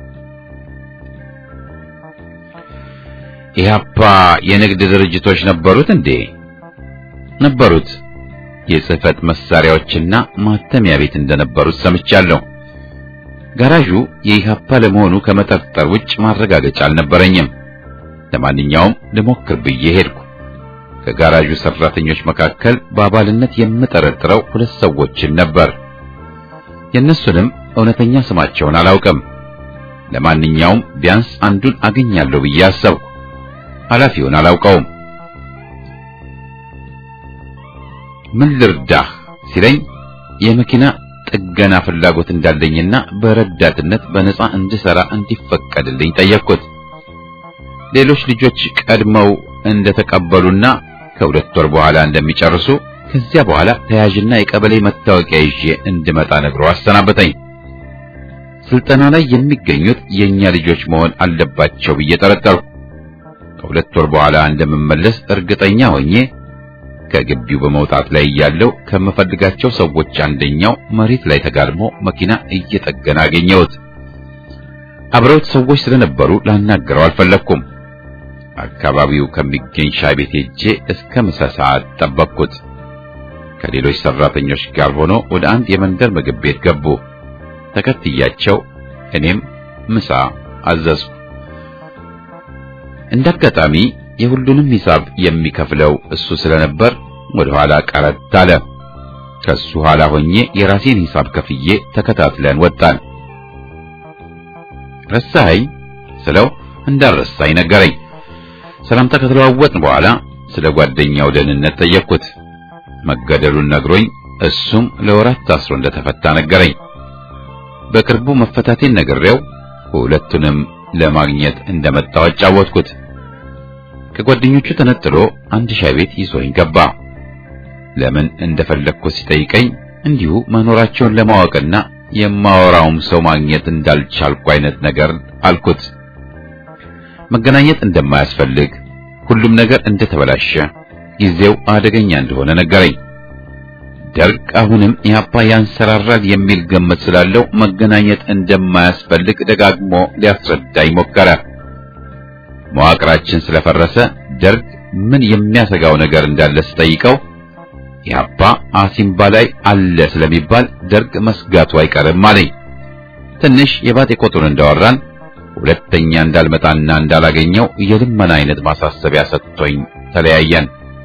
ኢህአፓ የንግድ ድርጅቶች ነበሩት እንዴ? ነበሩት። የጽህፈት መሳሪያዎችና ማተሚያ ቤት እንደነበሩት ሰምቻለሁ። ጋራዡ የኢህአፓ ለመሆኑ ከመጠርጠር ውጭ ማረጋገጫ አልነበረኝም። ለማንኛውም ልሞክር ብዬ ሄድኩ። ከጋራዡ ሰራተኞች መካከል በአባልነት የምጠረጥረው ሁለት ሰዎችን ነበር። የእነሱንም እውነተኛ ስማቸውን አላውቅም። ለማንኛውም ቢያንስ አንዱን አገኛለሁ ብዬ አሰብኩ። ኃላፊውን አላውቀውም። ምን ልርዳህ ሲለኝ የመኪና ጥገና ፍላጎት እንዳለኝና በረዳትነት በነፃ እንድሰራ እንዲፈቀድልኝ ጠየቅኩት። ሌሎች ልጆች ቀድመው እንደተቀበሉና ከሁለት ወር በኋላ እንደሚጨርሱ ከዚያ በኋላ ተያዥና የቀበሌ መታወቂያ ይዤ እንድመጣ ነግሮ አሰናበተኝ። ስልጠና ላይ የሚገኙት የኛ ልጆች መሆን አለባቸው ብዬ ጠረጠርኩ። ከሁለት ወር በኋላ እንደምመለስ እርግጠኛ ሆኜ ከግቢው በመውጣት ላይ እያለሁ ከምፈልጋቸው ሰዎች አንደኛው መሬት ላይ ተጋድሞ መኪና እየጠገነ አገኘሁት። አብረውት ሰዎች ስለነበሩ ላናገረው አልፈለግኩም። አካባቢው ከሚገኝ ሻይ ቤት ሄጄ እስከ ምሳ ሰዓት ጠበቅኩት። ከሌሎች ሰራተኞች ጋር ሆኖ ወደ አንድ የመንደር ምግብ ቤት ገቡ። ተከትያቸው እኔም ምሳ አዘዝኩ። እንዳጋጣሚ የሁሉንም ሂሳብ የሚከፍለው እሱ ስለነበር ወደ ኋላ ቀረት አለ። ከሱ ኋላ ሆኜ የራሴን ሂሳብ ከፍዬ ተከታትለን ወጣን። ረሳኸኝ ስለው እንዳረሳኝ ነገረኝ። ሰላምታ ከተለዋወጥን በኋላ ስለ ጓደኛው ደህንነት ጠየቅኩት። መገደሉን ነግሮኝ እሱም ለወራት ታስሮ እንደተፈታ ነገረኝ። በቅርቡ መፈታቴን ነግሬው ሁለቱንም ለማግኘት እንደመጣው አጫወትኩት። ከጓደኞቹ ተነጥሎ አንድ ሻይ ቤት ይዞኝ ገባ። ለምን እንደፈለግኩት ሲጠይቀኝ እንዲሁ መኖራቸውን ለማወቅና የማወራውም ሰው ማግኘት እንዳልቻልኩ አይነት ነገር አልኩት። መገናኘት እንደማያስፈልግ፣ ሁሉም ነገር እንደተበላሸ፣ ጊዜው አደገኛ እንደሆነ ነገረኝ። ደርግ አሁንም ኢህአፓ ያንሰራራል የሚል ግምት ስላለው መገናኘት እንደማያስፈልግ ደጋግሞ ሊያስረዳኝ ሞከረ። መዋቅራችን ስለፈረሰ ደርግ ምን የሚያሰጋው ነገር እንዳለ ስጠይቀው ኢህአፓ አሲምባ ላይ አለ ስለሚባል ደርግ መስጋቱ አይቀርም አለኝ። ትንሽ የባጤ ቆጡን እንዳወራን ሁለተኛ እንዳልመጣና እንዳላገኘው የልመና አይነት ማሳሰቢያ ሰጥቶኝ ተለያየን።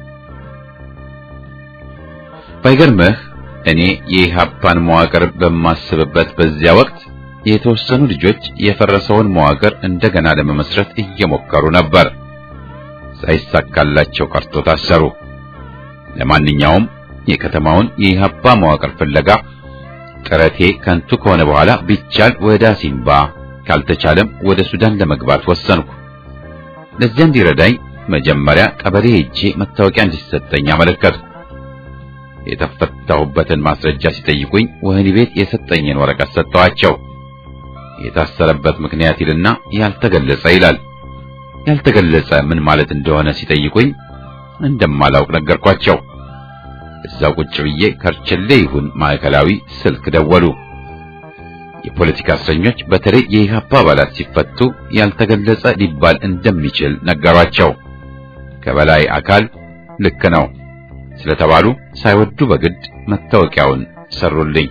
ባይገርምህ እኔ የኢህአፓን መዋቅር በማስብበት በዚያ ወቅት የተወሰኑ ልጆች የፈረሰውን መዋቅር እንደገና ለመመስረት እየሞከሩ ነበር። ሳይሳካላቸው ቀርቶ ታሰሩ። ለማንኛውም የከተማውን የኢህአፓ መዋቅር ፍለጋ ጥረቴ ከንቱ ከሆነ በኋላ ቢቻል ወደ አሲምባ ካልተቻለም ወደ ሱዳን ለመግባት ወሰንኩ። ለዚያ እንዲረዳኝ መጀመሪያ ቀበሌ ሄጄ መታወቂያ እንዲሰጠኝ አመለከትኩ። የተፈታሁበትን ማስረጃ ሲጠይቁኝ ወህኒ ቤት የሰጠኝን ወረቀት ሰጠኋቸው። የታሰረበት ምክንያት ይልና ያልተገለጸ ይላል። ያልተገለጸ ምን ማለት እንደሆነ ሲጠይቁኝ እንደማላውቅ ነገርኳቸው። እዛው ቁጭ ብዬ ከርችሌ ይሁን ማዕከላዊ ስልክ ደወሉ። የፖለቲካ እስረኞች በተለይ የኢህአፓ አባላት ሲፈቱ ያልተገለጸ ሊባል እንደሚችል ነገሯቸው። ከበላይ አካል ልክ ነው ስለተባሉ ሳይወዱ በግድ መታወቂያውን ሰሩልኝ።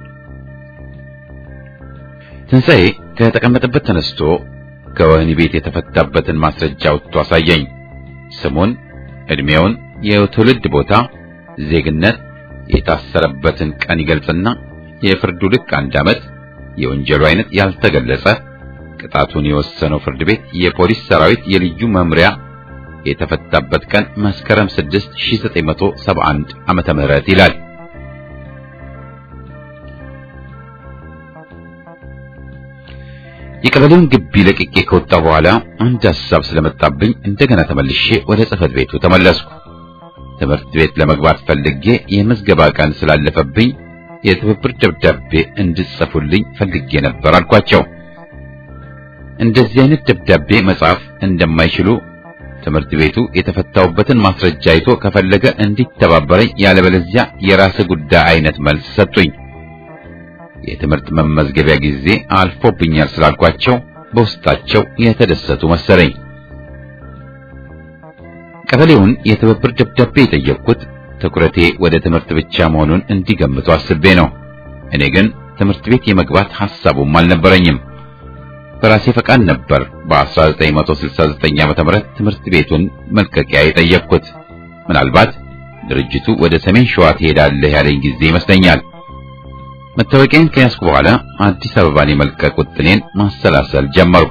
ትንሣኤ ከተቀመጠበት ተነስቶ ከወህኒ ቤት የተፈታበትን ማስረጃ አውጥቶ አሳየኝ። ስሙን፣ ዕድሜውን፣ የትውልድ ቦታ፣ ዜግነት፣ የታሰረበትን ቀን ይገልጽና የፍርዱ ልክ አንድ ዓመት፣ የወንጀሉ አይነት ያልተገለጸ፣ ቅጣቱን የወሰነው ፍርድ ቤት የፖሊስ ሰራዊት የልዩ መምሪያ የተፈታበት ቀን መስከረም 6 1971 ዓመተ ምህረት ይላል። የቀበሌውን ግቢ ለቅቄ ከወጣ በኋላ አንድ ሐሳብ ስለመጣብኝ እንደገና ተመልሼ ወደ ጽሕፈት ቤቱ ተመለስኩ። ትምህርት ቤት ለመግባት ፈልጌ የምዝገባ ቀን ስላለፈብኝ የትብብር ደብዳቤ እንድጽፉልኝ ፈልጌ ነበር አልኳቸው። እንደዚህ አይነት ደብዳቤ መጻፍ እንደማይችሉ ትምህርት ቤቱ የተፈታውበትን ማስረጃ አይቶ ከፈለገ እንዲተባበረኝ ያለበለዚያ የራስ ጉዳይ አይነት መልስ ሰጡኝ። የትምህርት መመዝገቢያ ጊዜ አልፎብኛል ስላልኳቸው በውስጣቸው የተደሰቱ መሰለኝ። ቀበሌውን የትብብር ደብዳቤ የጠየቅኩት ትኩረቴ ወደ ትምህርት ብቻ መሆኑን እንዲገምቱ አስቤ ነው። እኔ ግን ትምህርት ቤት የመግባት ሐሳቡም አልነበረኝም። በራሴ ፈቃድ ነበር በ1969 ዓ.ም ትምህርት ቤቱን መልቀቂያ የጠየቅኩት። ምናልባት ድርጅቱ ወደ ሰሜን ሸዋ ትሄዳለህ ያለኝ ጊዜ ይመስለኛል። መታወቂያን ከያዝኩ በኋላ አዲስ አበባን የመልቀቅ ውጥኔን ማሰላሰል ጀመርኩ።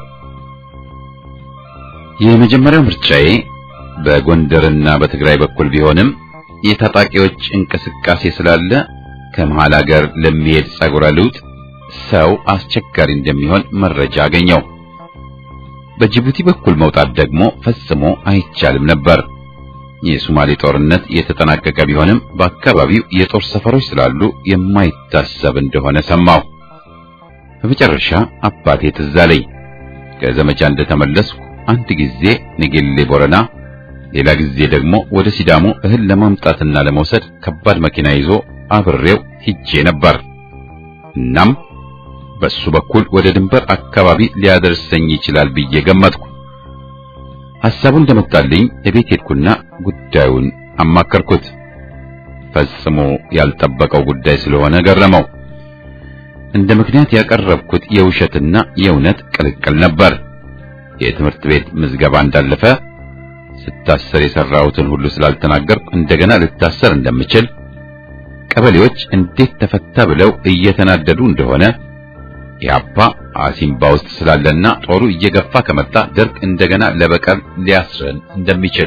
የመጀመሪያው ምርጫዬ በጎንደርና በትግራይ በኩል ቢሆንም የታጣቂዎች እንቅስቃሴ ስላለ ከመሃል ሀገር ለሚሄድ ጸጉረ ልውጥ ሰው አስቸጋሪ እንደሚሆን መረጃ አገኘው። በጅቡቲ በኩል መውጣት ደግሞ ፈጽሞ አይቻልም ነበር። የሶማሌ ጦርነት የተጠናቀቀ ቢሆንም በአካባቢው የጦር ሰፈሮች ስላሉ የማይታሰብ እንደሆነ ሰማሁ። በመጨረሻ አባቴ ትዝ አለኝ። ከዘመቻ እንደተመለስኩ አንድ ጊዜ ንጌሌ ቦረና፣ ሌላ ጊዜ ደግሞ ወደ ሲዳሞ እህል ለማምጣትና ለመውሰድ ከባድ መኪና ይዞ አብሬው ሂጄ ነበር። እናም በሱ በኩል ወደ ድንበር አካባቢ ሊያደርሰኝ ይችላል ብዬ ገመትኩ። ሐሳቡ እንደመጣልኝ እቤት ሄድኩና ጉዳዩን አማከርኩት። ፈጽሞ ያልጠበቀው ጉዳይ ስለሆነ ገረመው። እንደ ምክንያት ያቀረብኩት የውሸትና የእውነት ቅልቅል ነበር። የትምህርት ቤት ምዝገባ እንዳለፈ ስታሰር የሰራሁትን ሁሉ ስላልተናገርኩ እንደገና ልታሰር እንደምችል፣ ቀበሌዎች እንዴት ተፈታ ብለው እየተናደዱ እንደሆነ ኢህአፓ አሲምባ ውስጥ ስላለና ጦሩ እየገፋ ከመጣ ደርግ እንደገና ለበቀል ሊያስረን እንደሚችል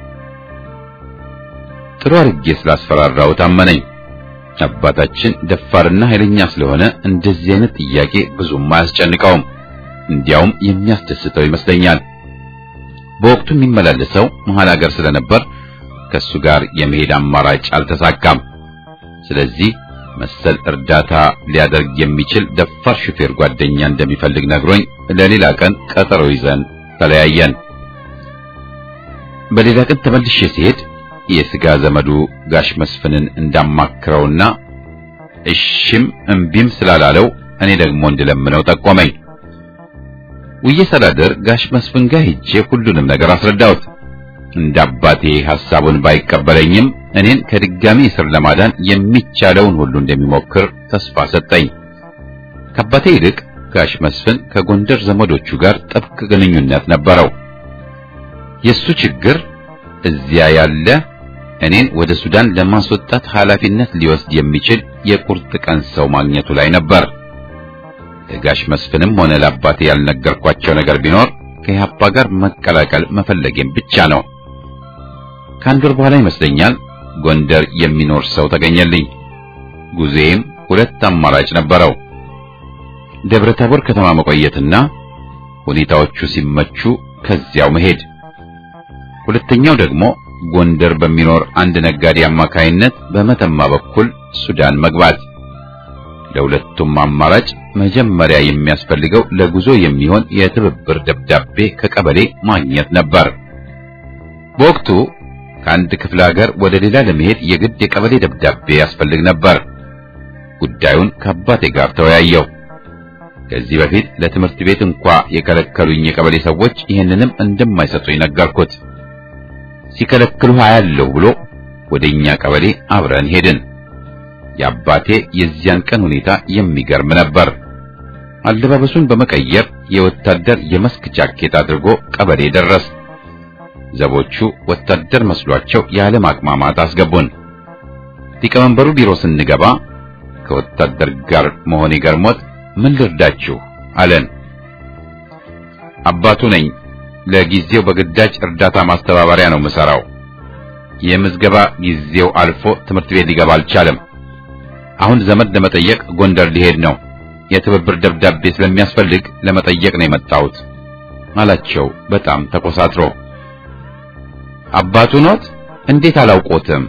ጥሩ አድርጌ ስላስፈራራው ታመነኝ። አባታችን ደፋርና ኃይለኛ ስለሆነ እንደዚህ አይነት ጥያቄ ብዙም አያስጨንቀውም። እንዲያውም የሚያስደስተው ይመስለኛል። በወቅቱ የሚመላለሰው መሃል ሀገር ስለነበር ከሱ ጋር የመሄድ አማራጭ አልተሳካም። ስለዚህ መሰል እርዳታ ሊያደርግ የሚችል ደፋር ሹፌር ጓደኛ እንደሚፈልግ ነግሮኝ ለሌላ ቀን ቀጠሮ ይዘን ተለያየን። በሌላ ቀን ተመልሼ ሲሄድ የሥጋ ዘመዱ ጋሽ መስፍንን እንዳማክረውና እሺም እምቢም ስላላለው እኔ ደግሞ እንድለምነው ጠቆመኝ። ውዬ ሳላደር ጋሽ መስፍን ጋር ሄጄ ሁሉንም ነገር አስረዳሁት። እንደ አባቴ ሐሳቡን ባይቀበለኝም እኔን ከድጋሚ እስር ለማዳን የሚቻለውን ሁሉ እንደሚሞክር ተስፋ ሰጠኝ። ከአባቴ ይልቅ ጋሽ መስፍን ከጎንደር ዘመዶቹ ጋር ጥብቅ ግንኙነት ነበረው። የሱ ችግር እዚያ ያለ እኔን ወደ ሱዳን ለማስወጣት ኃላፊነት ሊወስድ የሚችል የቁርጥ ቀን ሰው ማግኘቱ ላይ ነበር። ለጋሽ መስፍንም ሆነ ለአባቴ ያልነገርኳቸው ነገር ቢኖር ከኢህአፓ ጋር መቀላቀል መፈለጌም ብቻ ነው። ከአንድ ወር በኋላ ይመስለኛል ጎንደር የሚኖር ሰው ተገኘልኝ። ጉዜም ሁለት አማራጭ ነበረው። ደብረ ታቦር ከተማ መቆየትና ሁኔታዎቹ ሲመቹ ከዚያው መሄድ። ሁለተኛው ደግሞ ጎንደር በሚኖር አንድ ነጋዴ አማካይነት በመተማ በኩል ሱዳን መግባት። ለሁለቱም አማራጭ መጀመሪያ የሚያስፈልገው ለጉዞ የሚሆን የትብብር ደብዳቤ ከቀበሌ ማግኘት ነበር። በወቅቱ ከአንድ ክፍለ ሀገር ወደ ሌላ ለመሄድ የግድ የቀበሌ ደብዳቤ ያስፈልግ ነበር። ጉዳዩን ከአባቴ ጋር ተወያየው። ከዚህ በፊት ለትምህርት ቤት እንኳ የከለከሉኝ የቀበሌ ሰዎች ይህንንም እንደማይሰጡኝ ነገርኩት። ሲከለክሉ አያለሁ ብሎ ወደኛ ቀበሌ አብረን ሄድን። የአባቴ የዚያን ቀን ሁኔታ የሚገርም ነበር። አለባበሱን በመቀየር የወታደር የመስክ ጃኬት አድርጎ ቀበሌ ደረስ። ዘቦቹ ወታደር መስሏቸው ያለ ማቅማማት አስገቡን። ሊቀመንበሩ ቢሮ ስንገባ ከወታደር ጋር መሆኔ ገርሞት ምን ልርዳችሁ አለን። አባቱ ነኝ። ለጊዜው በግዳጅ እርዳታ ማስተባበሪያ ነው የምሰራው። የምዝገባ ጊዜው አልፎ ትምህርት ቤት ሊገባ አልቻለም። አሁን ዘመድ ለመጠየቅ ጎንደር ሊሄድ ነው። የትብብር ደብዳቤ ስለሚያስፈልግ ለመጠየቅ ነው የመጣሁት አላቸው። በጣም ተኮሳትሮ አባቱ ኖት? እንዴት አላውቆትም?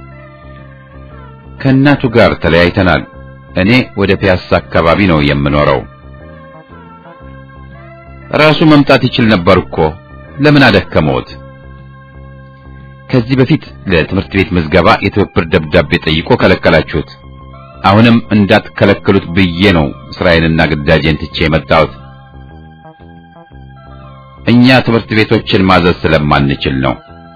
ከእናቱ ጋር ተለያይተናል። እኔ ወደ ፒያሳ አካባቢ ነው የምኖረው። ራሱ መምጣት ይችል ነበር እኮ ለምን አደከመዎት? ከዚህ በፊት ለትምህርት ቤት ምዝገባ የትብብር ደብዳቤ ጠይቆ ከለከላችሁት። አሁንም እንዳትከለክሉት ብዬ ነው እስራኤልና ግዳጄን ትቼ የመጣሁት። እኛ ትምህርት ቤቶችን ማዘዝ ስለማንችል ነው።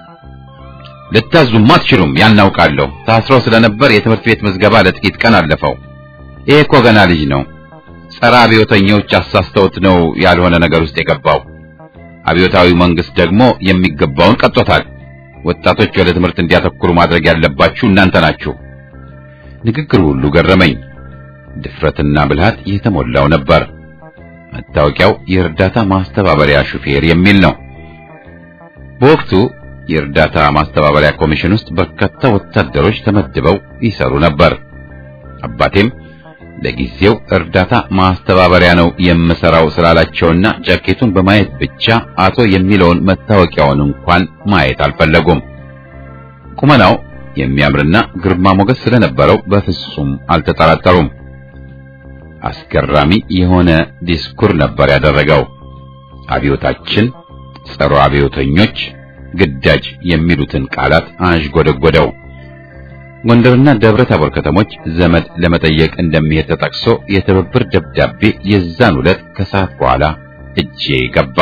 ልታዙም አትችሉም፣ ያናውቃለሁ። ታስሮ ስለነበር የትምህርት ቤት ምዝገባ ለጥቂት ቀን አለፈው። ይሄ እኮ ገና ልጅ ነው። ጸረ አብዮተኞች አሳስተውት ነው ያልሆነ ነገር ውስጥ የገባው። አብዮታዊ መንግስት ደግሞ የሚገባውን ቀጦታል። ወጣቶች ወደ ትምህርት እንዲያተኩሩ ማድረግ ያለባችሁ እናንተ ናችሁ። ንግግሩ ሁሉ ገረመኝ። ድፍረትና ብልሃት የተሞላው ነበር። መታወቂያው የእርዳታ ማስተባበሪያ ሹፌር የሚል ነው። በወቅቱ የእርዳታ ማስተባበሪያ ኮሚሽን ውስጥ በርካታ ወታደሮች ተመድበው ይሰሩ ነበር። አባቴም ለጊዜው እርዳታ ማስተባበሪያ ነው የምሰራው ስላላቸውና ጃኬቱን በማየት ብቻ አቶ የሚለውን መታወቂያውን እንኳን ማየት አልፈለጉም። ቁመናው የሚያምርና ግርማ ሞገስ ስለነበረው በፍጹም አልተጠራጠሩም። አስገራሚ የሆነ ዲስኩር ነበር ያደረገው። አብዮታችን፣ ጸረ አብዮተኞች፣ ግዳጅ የሚሉትን ቃላት አንዥጎደጎደው። ጎንደርና ደብረ ታቦር ከተሞች ዘመድ ለመጠየቅ እንደሚሄድ ተጠቅሶ የትብብር ደብዳቤ የዛን ዕለት ከሰዓት በኋላ እጄ ገባ።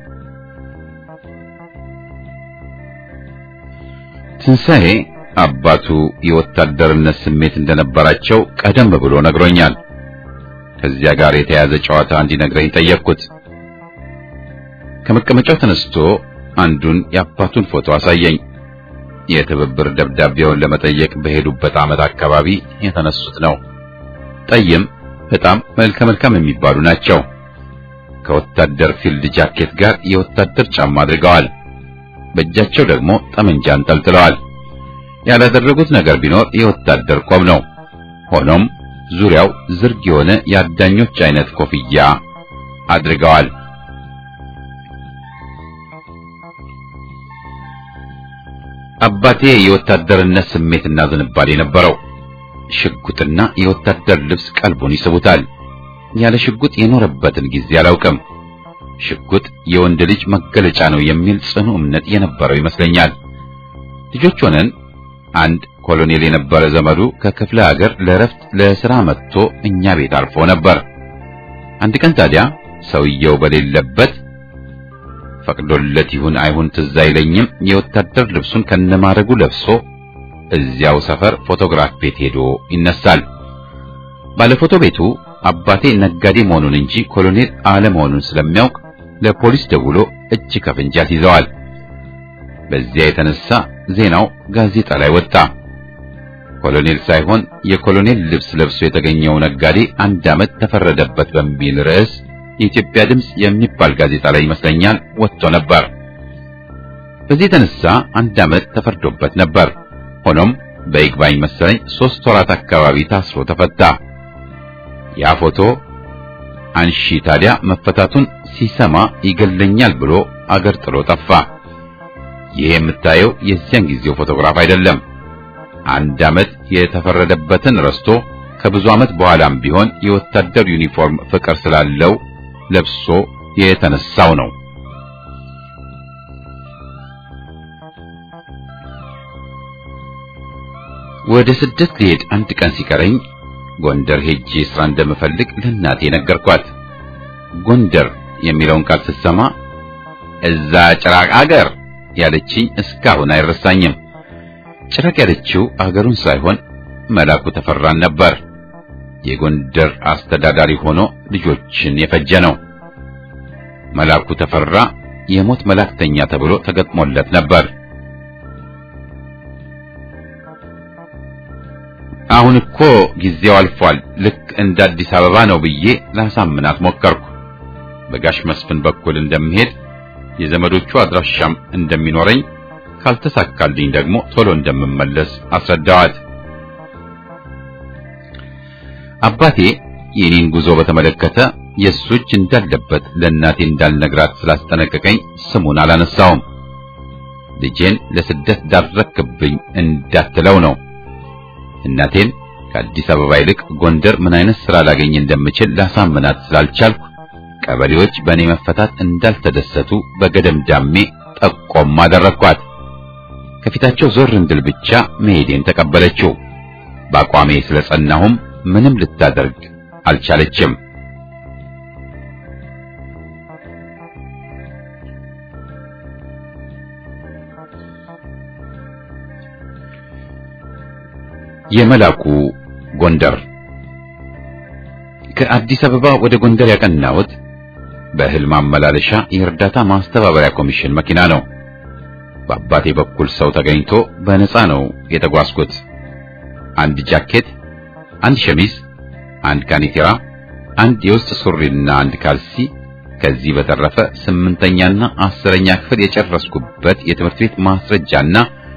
ትንሣኤ አባቱ የወታደርነት ስሜት እንደነበራቸው ቀደም ብሎ ነግሮኛል። ከዚያ ጋር የተያዘ ጨዋታ እንዲነግረኝ ጠየቅኩት። ከመቀመጫው ተነስቶ አንዱን የአባቱን ፎቶ አሳየኝ። የትብብር ደብዳቤውን ለመጠየቅ በሄዱበት ዓመት አካባቢ የተነሱት ነው። ጠይም፣ በጣም መልከ መልካም የሚባሉ ናቸው። ከወታደር ፊልድ ጃኬት ጋር የወታደር ጫማ አድርገዋል። በእጃቸው ደግሞ ጠመንጃ አንጠልጥለዋል። ያላደረጉት ነገር ቢኖር የወታደር ቆብ ነው። ሆኖም ዙሪያው ዝርግ የሆነ የአዳኞች አይነት ኮፍያ አድርገዋል። አባቴ የወታደርነት ስሜትና ዝንባሌ ነበረው። ሽጉጥና የወታደር ልብስ ቀልቡን ይስቡታል። ያለ ሽጉጥ የኖረበትን ጊዜ አላውቅም። ሽጉጥ የወንድ ልጅ መገለጫ ነው የሚል ጽኑ እምነት የነበረው ይመስለኛል። ልጆች ሆነን አንድ ኮሎኔል የነበረ ዘመዱ ከክፍለ ሀገር ለረፍት ለሥራ መጥቶ እኛ ቤት አርፎ ነበር። አንድ ቀን ታዲያ ሰውየው በሌለበት ፈቅዶለት ይሁን አይሁን ትዝ አይለኝም፣ የወታደር ልብሱን ከነማረጉ ለብሶ እዚያው ሰፈር ፎቶግራፍ ቤት ሄዶ ይነሳል። ባለፎቶ ቤቱ አባቴ ነጋዴ መሆኑን እንጂ ኮሎኔል አለመሆኑን ስለሚያውቅ ለፖሊስ ደውሎ እጅ ከፍንጅ ያስይዘዋል። በዚያ የተነሳ ዜናው ጋዜጣ ላይ ወጣ። ኮሎኔል ሳይሆን የኮሎኔል ልብስ ለብሶ የተገኘው ነጋዴ አንድ ዓመት ተፈረደበት በሚል ርዕስ የኢትዮጵያ ድምፅ የሚባል ጋዜጣ ላይ ይመስለኛል ወጥቶ ነበር። በዚህ የተነሳ አንድ ዓመት ተፈርዶበት ነበር። ሆኖም በይግባኝ መሰለኝ ሦስት ወራት አካባቢ ታስሮ ተፈታ። ያ ፎቶ አንሺ ታዲያ መፈታቱን ሲሰማ ይገለኛል ብሎ አገር ጥሎ ጠፋ። ይህ የምታየው የዚያን ጊዜው ፎቶግራፍ አይደለም። አንድ ዓመት የተፈረደበትን ረስቶ ከብዙ ዓመት በኋላም ቢሆን የወታደር ዩኒፎርም ፍቅር ስላለው ለብሶ የተነሳው ነው። ወደ ስደት ልሄድ አንድ ቀን ሲቀረኝ ጎንደር ሄጄ ስራ እንደምፈልግ ለእናቴ ነገርኳት። ጎንደር የሚለውን ቃል ስትሰማ እዛ ጭራቅ አገር ያለችኝ እስካሁን አይረሳኝም። ጭራቅ ያለችው አገሩን ሳይሆን መላኩ ተፈራን ነበር። የጎንደር አስተዳዳሪ ሆኖ ልጆችን የፈጀ ነው። መላኩ ተፈራ የሞት መላክተኛ ተብሎ ተገጥሞለት ነበር። አሁን እኮ ጊዜው አልፏል፣ ልክ እንደ አዲስ አበባ ነው ብዬ ላሳምናት ሞከርኩ። በጋሽ መስፍን በኩል እንደምሄድ የዘመዶቹ አድራሻም እንደሚኖረኝ ካልተሳካልኝ ደግሞ ቶሎ እንደምመለስ አስረዳዋት። አባቴ የኔን ጉዞ በተመለከተ የእሱ እጅ እንዳለበት ለእናቴ እንዳልነግራት ስላስጠነቀቀኝ ስሙን አላነሳውም። ልጄን ለስደት ዳረክብኝ እንዳትለው ነው። እናቴን ከአዲስ አበባ ይልቅ ጎንደር ምን አይነት ሥራ ላገኝ እንደምችል ላሳምናት ስላልቻልኩ ቀበሌዎች በእኔ መፈታት እንዳልተደሰቱ በገደምዳሜ ጠቆም አደረግኳት። ከፊታቸው ዞር እንድል ብቻ መሄዴን ተቀበለችው። በአቋሜ ስለጸናሁም ምንም ልታደርግ አልቻለችም። የመላኩ ጎንደር ከአዲስ አበባ ወደ ጎንደር ያቀናሁት በእህል ማመላለሻ የእርዳታ ማስተባበሪያ ኮሚሽን መኪና ነው። በአባቴ በኩል ሰው ተገኝቶ በነፃ ነው የተጓዝኩት። አንድ ጃኬት፣ አንድ ሸሚዝ፣ አንድ ካኒቴራ፣ አንድ የውስጥ ሱሪና አንድ ካልሲ ከዚህ በተረፈ ስምንተኛና አስረኛ ክፍል የጨረስኩበት የትምህርት ቤት ማስረጃና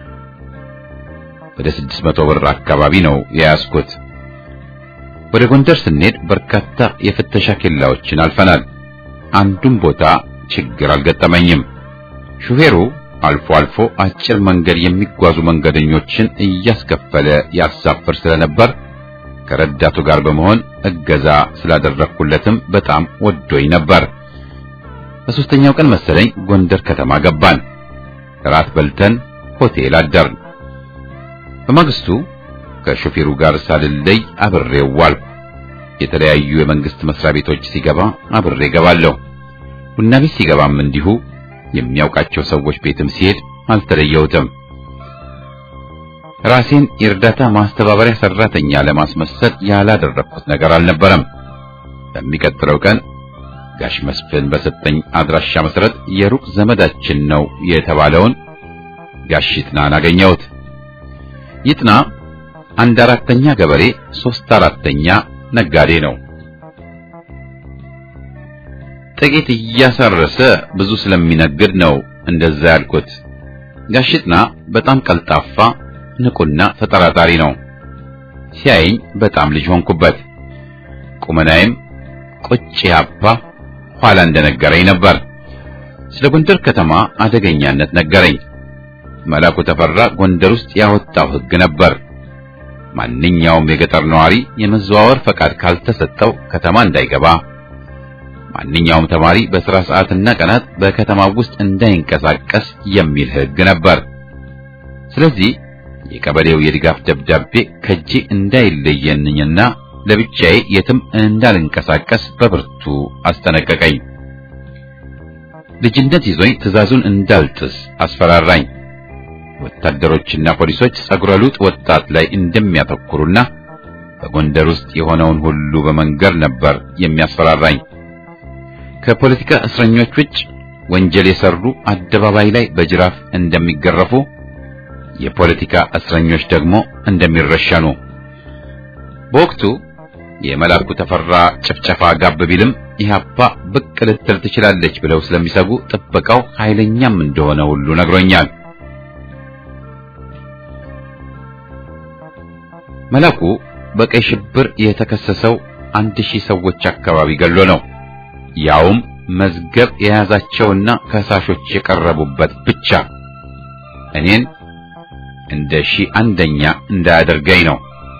ወደ ስድስት መቶ ብር አካባቢ ነው የያዝኩት። ወደ ጎንደር ስንሄድ በርካታ የፍተሻ ኬላዎችን አልፈናል። አንዱም ቦታ ችግር አልገጠመኝም። ሹፌሩ አልፎ አልፎ አጭር መንገድ የሚጓዙ መንገደኞችን እያስከፈለ ያሳፍር ስለነበር ከረዳቱ ጋር በመሆን እገዛ ስላደረግኩለትም በጣም ወዶኝ ነበር። በሶስተኛው ቀን መሰለኝ ጎንደር ከተማ ገባን። እራት በልተን ሆቴል አደርን። በማግስቱ ከሾፌሩ ጋር ሳልለይ አብሬው ዋልኩ። የተለያዩ የመንግስት መስሪያ ቤቶች ሲገባ አብሬ ገባለሁ። ቡና ቤት ሲገባም እንዲሁ የሚያውቃቸው ሰዎች ቤትም ሲሄድ አልተለየሁትም። ራሴን የእርዳታ ማስተባበሪያ ሰራተኛ ለማስመሰል ያላደረኩት ነገር አልነበረም። በሚቀጥለው ቀን ጋሽ መስፍን በሰጠኝ አድራሻ መሰረት የሩቅ ዘመዳችን ነው የተባለውን ጋሽ ይጥናን አገኘሁት። ይጥና አንድ አራተኛ ገበሬ፣ ሶስት አራተኛ ነጋዴ ነው። ጥቂት እያሳረሰ ብዙ ስለሚነግድ ነው እንደዛ ያልኩት። ጋሽ ይጥና በጣም ቀልጣፋ፣ ንቁና ተጠራጣሪ ነው። ሲያየኝ በጣም ልጅ ሆንኩበት። ቁመናዬም ቁጭ ያባ ኋላ እንደነገረኝ ነበር። ስለ ጎንደር ከተማ አደገኛነት ነገረኝ። መላኩ ተፈራ ጎንደር ውስጥ ያወጣው ሕግ ነበር። ማንኛውም የገጠር ነዋሪ የመዘዋወር ፈቃድ ካልተሰጠው ከተማ እንዳይገባ፣ ማንኛውም ተማሪ በሥራ ሰዓትና ቀናት በከተማው ውስጥ እንዳይንቀሳቀስ የሚል ሕግ ነበር። ስለዚህ የቀበሌው የድጋፍ ደብዳቤ ከጄ እንዳይለየንኝና ለብቻዬ የትም እንዳልንቀሳቀስ በብርቱ አስጠነቀቀኝ። ልጅነት ይዞኝ ትዕዛዙን እንዳልጥስ አስፈራራኝ። ወታደሮችና ፖሊሶች ጸጉረ ልውጥ ወጣት ላይ እንደሚያተኩሩና በጎንደር ውስጥ የሆነውን ሁሉ በመንገር ነበር የሚያስፈራራኝ። ከፖለቲካ እስረኞች ውጭ ወንጀል የሰሩ አደባባይ ላይ በጅራፍ እንደሚገረፉ፣ የፖለቲካ እስረኞች ደግሞ እንደሚረሸኑ። በወቅቱ የመላኩ ተፈራ ጭፍጨፋ ጋብ ቢልም ኢህአፓ ብቅ ልትል ትችላለች ብለው ስለሚሰጉ ጥበቃው ኃይለኛም እንደሆነ ሁሉ ነግሮኛል። መላኩ በቀይ ሽብር የተከሰሰው አንድ ሺህ ሰዎች አካባቢ ገሎ ነው። ያውም መዝገብ የያዛቸውና ከሳሾች የቀረቡበት ብቻ እኔን እንደ ሺህ አንደኛ እንዳያደርገኝ ነው።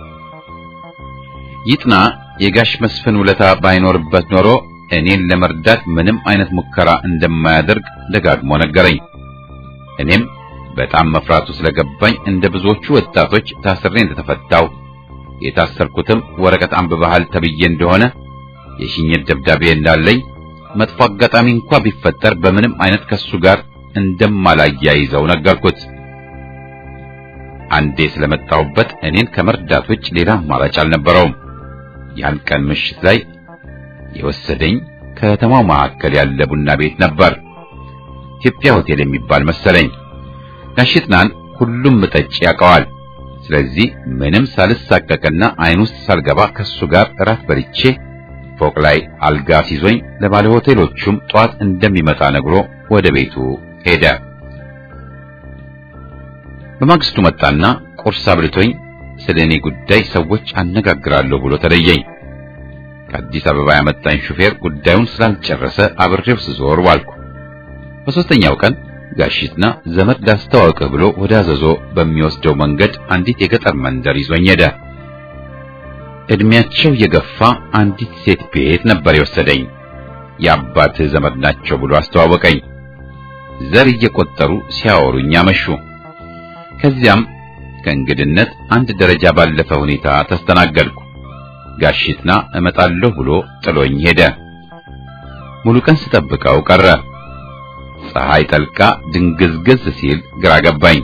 ይጥና የጋሽ መስፍን ውለታ ባይኖርበት ኖሮ እኔን ለመርዳት ምንም አይነት ሙከራ እንደማያደርግ ደጋግሞ ነገረኝ። እኔም በጣም መፍራቱ ስለገባኝ እንደ ብዙዎቹ ወጣቶች ታስሬ እንደተፈታው የታሰርኩትም ወረቀት አንብበሃል ተብዬ እንደሆነ የሽኝት ደብዳቤ እንዳለኝ መጥፎ አጋጣሚ እንኳ ቢፈጠር በምንም አይነት ከሱ ጋር እንደማላያይዘው ነገርኩት። አንዴ ስለመጣሁበት እኔን ከመርዳት ውጭ ሌላ አማራጭ አልነበረውም። ያን ቀን ምሽት ላይ የወሰደኝ ከተማው መካከል ያለ ቡና ቤት ነበር። ኢትዮጵያ ሆቴል የሚባል መሰለኝ። ጋሽጥናን ሁሉም ጠጭ ያውቀዋል። ስለዚህ ምንም ሳልሳቀቅና አይን ውስጥ ሳልገባ ከሱ ጋር እራት በልቼ ፎቅ ላይ አልጋ ሲዞኝ ለባለ ሆቴሎቹም ጧት እንደሚመጣ ነግሮ ወደ ቤቱ ሄደ። በማግስቱ መጣና ቁርስ አብልቶኝ ስለ እኔ ጉዳይ ሰዎች አነጋግራለሁ ብሎ ተለየኝ። ከአዲስ አበባ ያመጣኝ ሹፌር ጉዳዩን ስላልጨረሰ አብሬው ስዞር ዋልኩ። በሦስተኛው ቀን ጋሽትና ዘመድ ላስተዋውቅህ ብሎ ወደ አዘዞ በሚወስደው መንገድ አንዲት የገጠር መንደር ይዞኝ ሄደ። እድሜያቸው የገፋ አንዲት ሴት ቤት ነበር የወሰደኝ። የአባትህ ዘመድ ናቸው ብሎ አስተዋወቀኝ። ዘር እየቆጠሩ ሲያወሩኝ አመሹ። ከዚያም ከእንግድነት አንድ ደረጃ ባለፈ ሁኔታ ተስተናገድኩ። ጋሽትና እመጣለሁ ብሎ ጥሎኝ ሄደ። ሙሉ ቀን ስጠብቀው ቀረ። ፀሐይ ጠልቃ ድንግዝግዝ ሲል ግራ ገባኝ።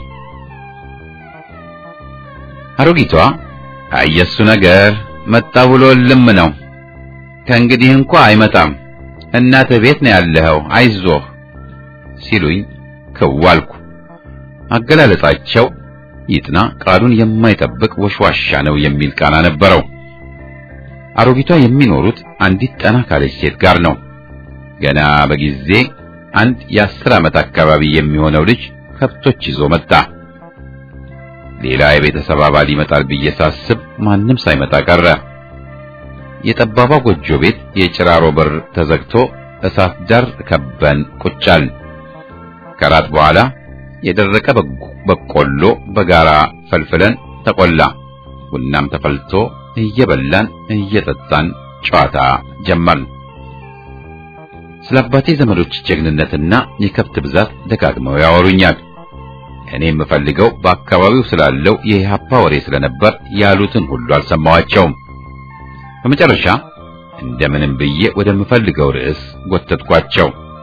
አሮጊቷ አየሱ ነገር መጣ ብሎ ልም ነው። ከእንግዲህ እንኳ አይመጣም። እናትህ ቤት ነው ያለኸው፣ አይዞህ ሲሉኝ ክዋልኩ። አገላለጻቸው ይጥና ቃሉን የማይጠብቅ ወሽዋሻ ነው የሚል ቃና ነበረው። አሮጊቷ የሚኖሩት አንዲት ጠና ካለች ሴት ጋር ነው። ገና በጊዜ አንድ የአስር ዓመት አካባቢ የሚሆነው ልጅ ከብቶች ይዞ መጣ። ሌላ የቤተሰብ አባል ይመጣል ብዬ ሳስብ ማንም ሳይመጣ ቀረ። የጠባባ ጎጆ ቤት የጭራሮ በር ተዘግቶ እሳት ዳር ከበን ቁጫል። ከራት በኋላ የደረቀ በቆሎ በጋራ ፈልፍለን ተቆላ። ቡናም ተፈልቶ እየበላን እየጠጣን ጨዋታ ጀመርን። ስለ አባቴ ዘመዶች ጀግንነትና የከብት ብዛት ደጋግመው ያወሩኛል። እኔ የምፈልገው በአካባቢው ስላለው የኢህአፓ ወሬ ስለነበር ያሉትን ሁሉ አልሰማዋቸውም። በመጨረሻ እንደምንም ብዬ ወደምፈልገው ርዕስ ጎተትኳቸው።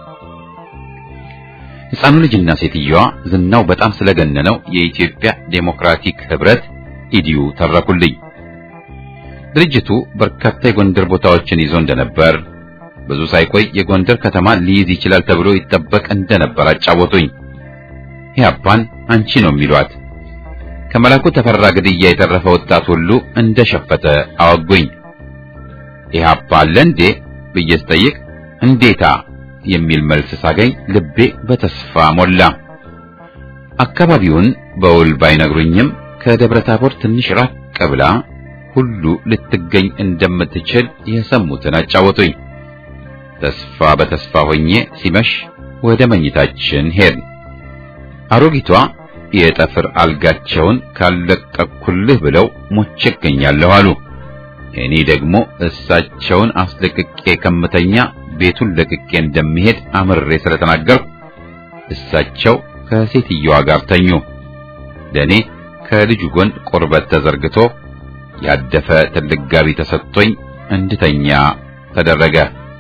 ሕፃኑ ልጅና ሴትየዋ ዝናው በጣም ስለገነነው የኢትዮጵያ ዴሞክራቲክ ህብረት ኢዲዩ ተረኩልኝ። ድርጅቱ በርካታ የጎንደር ቦታዎችን ይዞ እንደነበር ብዙ ሳይቆይ የጎንደር ከተማ ሊይዝ ይችላል ተብሎ ይጠበቅ እንደነበር አጫወቱኝ። ኢህአፓን አንቺ ነው የሚሏት። ከመላኩ ተፈራ ግድያ የተረፈ ወጣት ሁሉ እንደሸፈተ አወጉኝ። ኢህአፓ አለ እንዴ ብዬ ስጠይቅ እንዴታ የሚል መልስ ሳገኝ ልቤ በተስፋ ሞላ። አካባቢውን በውል ባይነግሩኝም ከደብረ ታቦር ትንሽ ራቅ ብላ ሁሉ ልትገኝ እንደምትችል የሰሙትን አጫወቱኝ። ተስፋ በተስፋ ሆኜ ሲመሽ ወደ መኝታችን ሄድን። አሮጊቷ የጠፍር አልጋቸውን ካለቀኩልህ ብለው ሞቼ እገኛለሁ አሉ። እኔ ደግሞ እሳቸውን አስለቅቄ ከምተኛ ቤቱን ለቅቄ እንደሚሄድ አምሬ ስለተናገርኩ እሳቸው ከሴትየዋ ጋር ተኙ። ለእኔ ከልጁ ጎን ቁርበት ተዘርግቶ ያደፈ ትልቅ ጋቢ ተሰጥቶኝ እንድተኛ ተደረገ።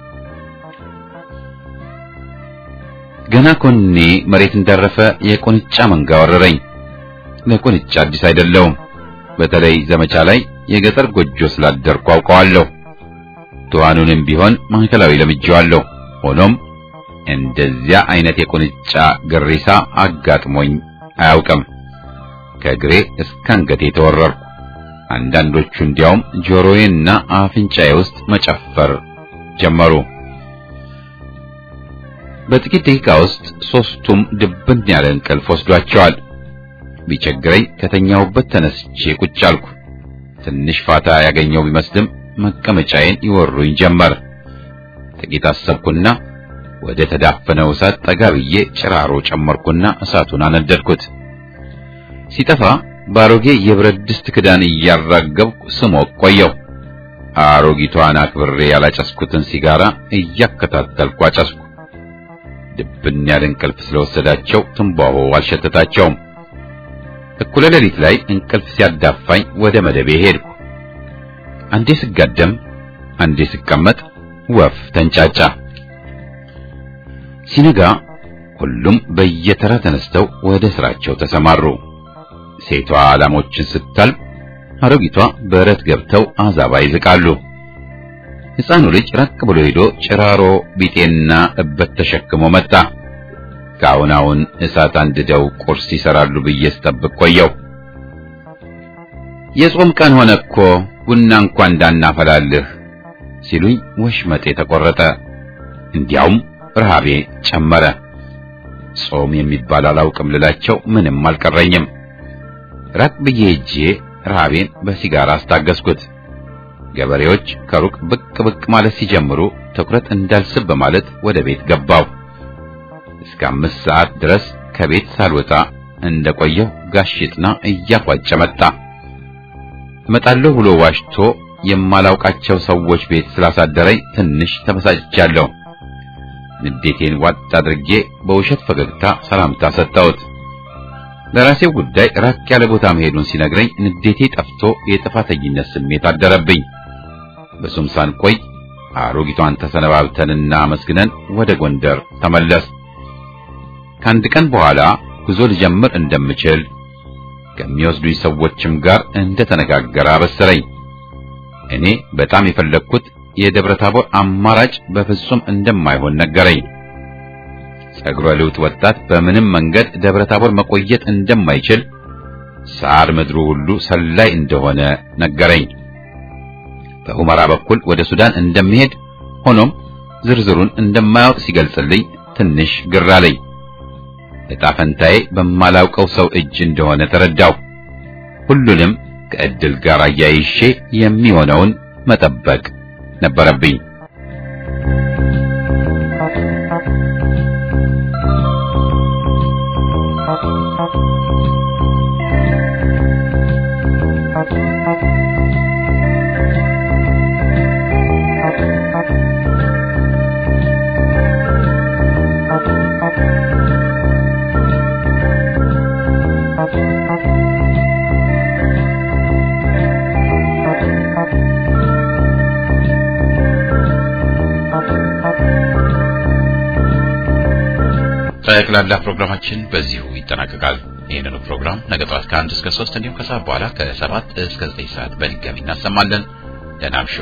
ገና ኮኔ መሬት እንዳረፈ የቁንጫ መንጋ ወረረኝ። ለቁንጫ አዲስ አይደለውም። በተለይ ዘመቻ ላይ የገጠር ጎጆ ስላደርኩ አውቀዋለሁ። ትኋኑንም ቢሆን ማዕከላዊ ለምጄዋለሁ። ሆኖም እንደዚያ አይነት የቁንጫ ግሪሳ አጋጥሞኝ አያውቅም። ከእግሬ እስከ አንገቴ ተወረርኩ። አንዳንዶቹ እንዲያውም ጆሮዬና አፍንጫዬ ውስጥ መጨፈር ጀመሩ። በጥቂት ደቂቃ ውስጥ ሶስቱም ድብን ያለ እንቅልፍ ወስዷቸዋል። ቢቸግረኝ ከተኛሁበት ተነስቼ ቁጭ አልኩ። ትንሽ ፋታ ያገኘው ቢመስልም መቀመጫዬን ይወሩኝ ጀመር። ጥቂት አሰብኩና ወደ ተዳፈነው እሳት ጠጋ ብዬ ጭራሮ ጨመርኩና እሳቱን አነደድኩት። ሲጠፋ በአሮጌ የብረት ድስት ክዳን እያራገብኩ ስሞቅ ቆየው። አሮጊቷን አክብሬ ያላጨስኩትን ሲጋራ እያከታተልኩ አጨስኩ። ድብን ያለ እንቅልፍ ስለወሰዳቸው ትንባሆ አልሸተታቸውም። እኩለ ሌሊት ላይ እንቅልፍ ሲያዳፋኝ ወደ መደቤ ሄድኩ። አንዴ ስጋደም፣ አንዴ ስቀመጥ ወፍ ተንጫጫ። ሲነጋ ሁሉም በየተራ ተነስተው ወደ ስራቸው ተሰማሩ። ሴቷ ላሞችን ስታልብ፣ አሮጊቷ በረት ገብተው አዛባ ይዝቃሉ። ሕፃኑ ልጅ ራቅ ብሎ ሄዶ ጭራሮ ቢጤና እበት ተሸክሞ መጣ። ከአሁን አሁን እሳት አንድደው ቁርስ ይሰራሉ ብዬ ስጠብቅ ቆየው። የጾም ቀን ሆነ እኮ ቡና እንኳን እንዳናፈላልህ ሲሉኝ ወሽመጤ ተቆረጠ። እንዲያውም ረሃቤ ጨመረ። ጾም የሚባል አላውቅም ልላቸው ምንም አልቀረኝም። ራቅ ብዬ ሄጄ ረሃቤን በሲጋራ አስታገስኩት። ገበሬዎች ከሩቅ ብቅ ብቅ ማለት ሲጀምሩ ትኩረት እንዳልስብ በማለት ወደ ቤት ገባው። እስከ አምስት ሰዓት ድረስ ከቤት ሳልወጣ እንደቆየው ጋሽጥና እያፏጨ መጣ። እመጣለሁ ብሎ ዋሽቶ የማላውቃቸው ሰዎች ቤት ስላሳደረኝ ትንሽ ተበሳጭቻለሁ። ንዴቴን ዋጥ አድርጌ በውሸት ፈገግታ ሰላምታ ሰጠሁት። ለራሴው ጉዳይ ራቅ ያለ ቦታ መሄዱን ሲነግረኝ ንዴቴ ጠፍቶ የጥፋተኝነት ስሜት አደረብኝ። ብዙም ሳንቆይ አሮጊቷን ተሰነባብተንና አመስግነን ወደ ጎንደር ተመለስ። ከአንድ ቀን በኋላ ጉዞ ልጀምር እንደምችል ከሚወስዱኝ ሰዎችም ጋር እንደተነጋገረ አበሰረኝ። እኔ በጣም የፈለግኩት የደብረ ታቦር አማራጭ በፍጹም እንደማይሆን ነገረኝ። ጸጉረ ልውጥ ወጣት በምንም መንገድ ደብረ ታቦር መቆየት እንደማይችል፣ ሳር ምድሩ ሁሉ ሰላይ እንደሆነ ነገረኝ። በሁመራ በኩል ወደ ሱዳን እንደሚሄድ ሆኖም ዝርዝሩን እንደማያውቅ ሲገልጽልኝ ትንሽ ግር አለኝ። ዕጣ ፈንታዬ በማላውቀው ሰው እጅ እንደሆነ ተረዳው። ሁሉንም ከዕድል ጋር አያይሼ የሚሆነውን መጠበቅ ነበረብኝ። ጠቅላላ ፕሮግራማችን በዚሁ ይጠናቀቃል። ይህንኑ ፕሮግራም ነገ ጠዋት ከአንድ እስከ ሶስት እንዲሁም ከሰዓት በኋላ ከሰባት እስከ ዘጠኝ ሰዓት በድጋሚ እናሰማለን። ደህና እምሹ።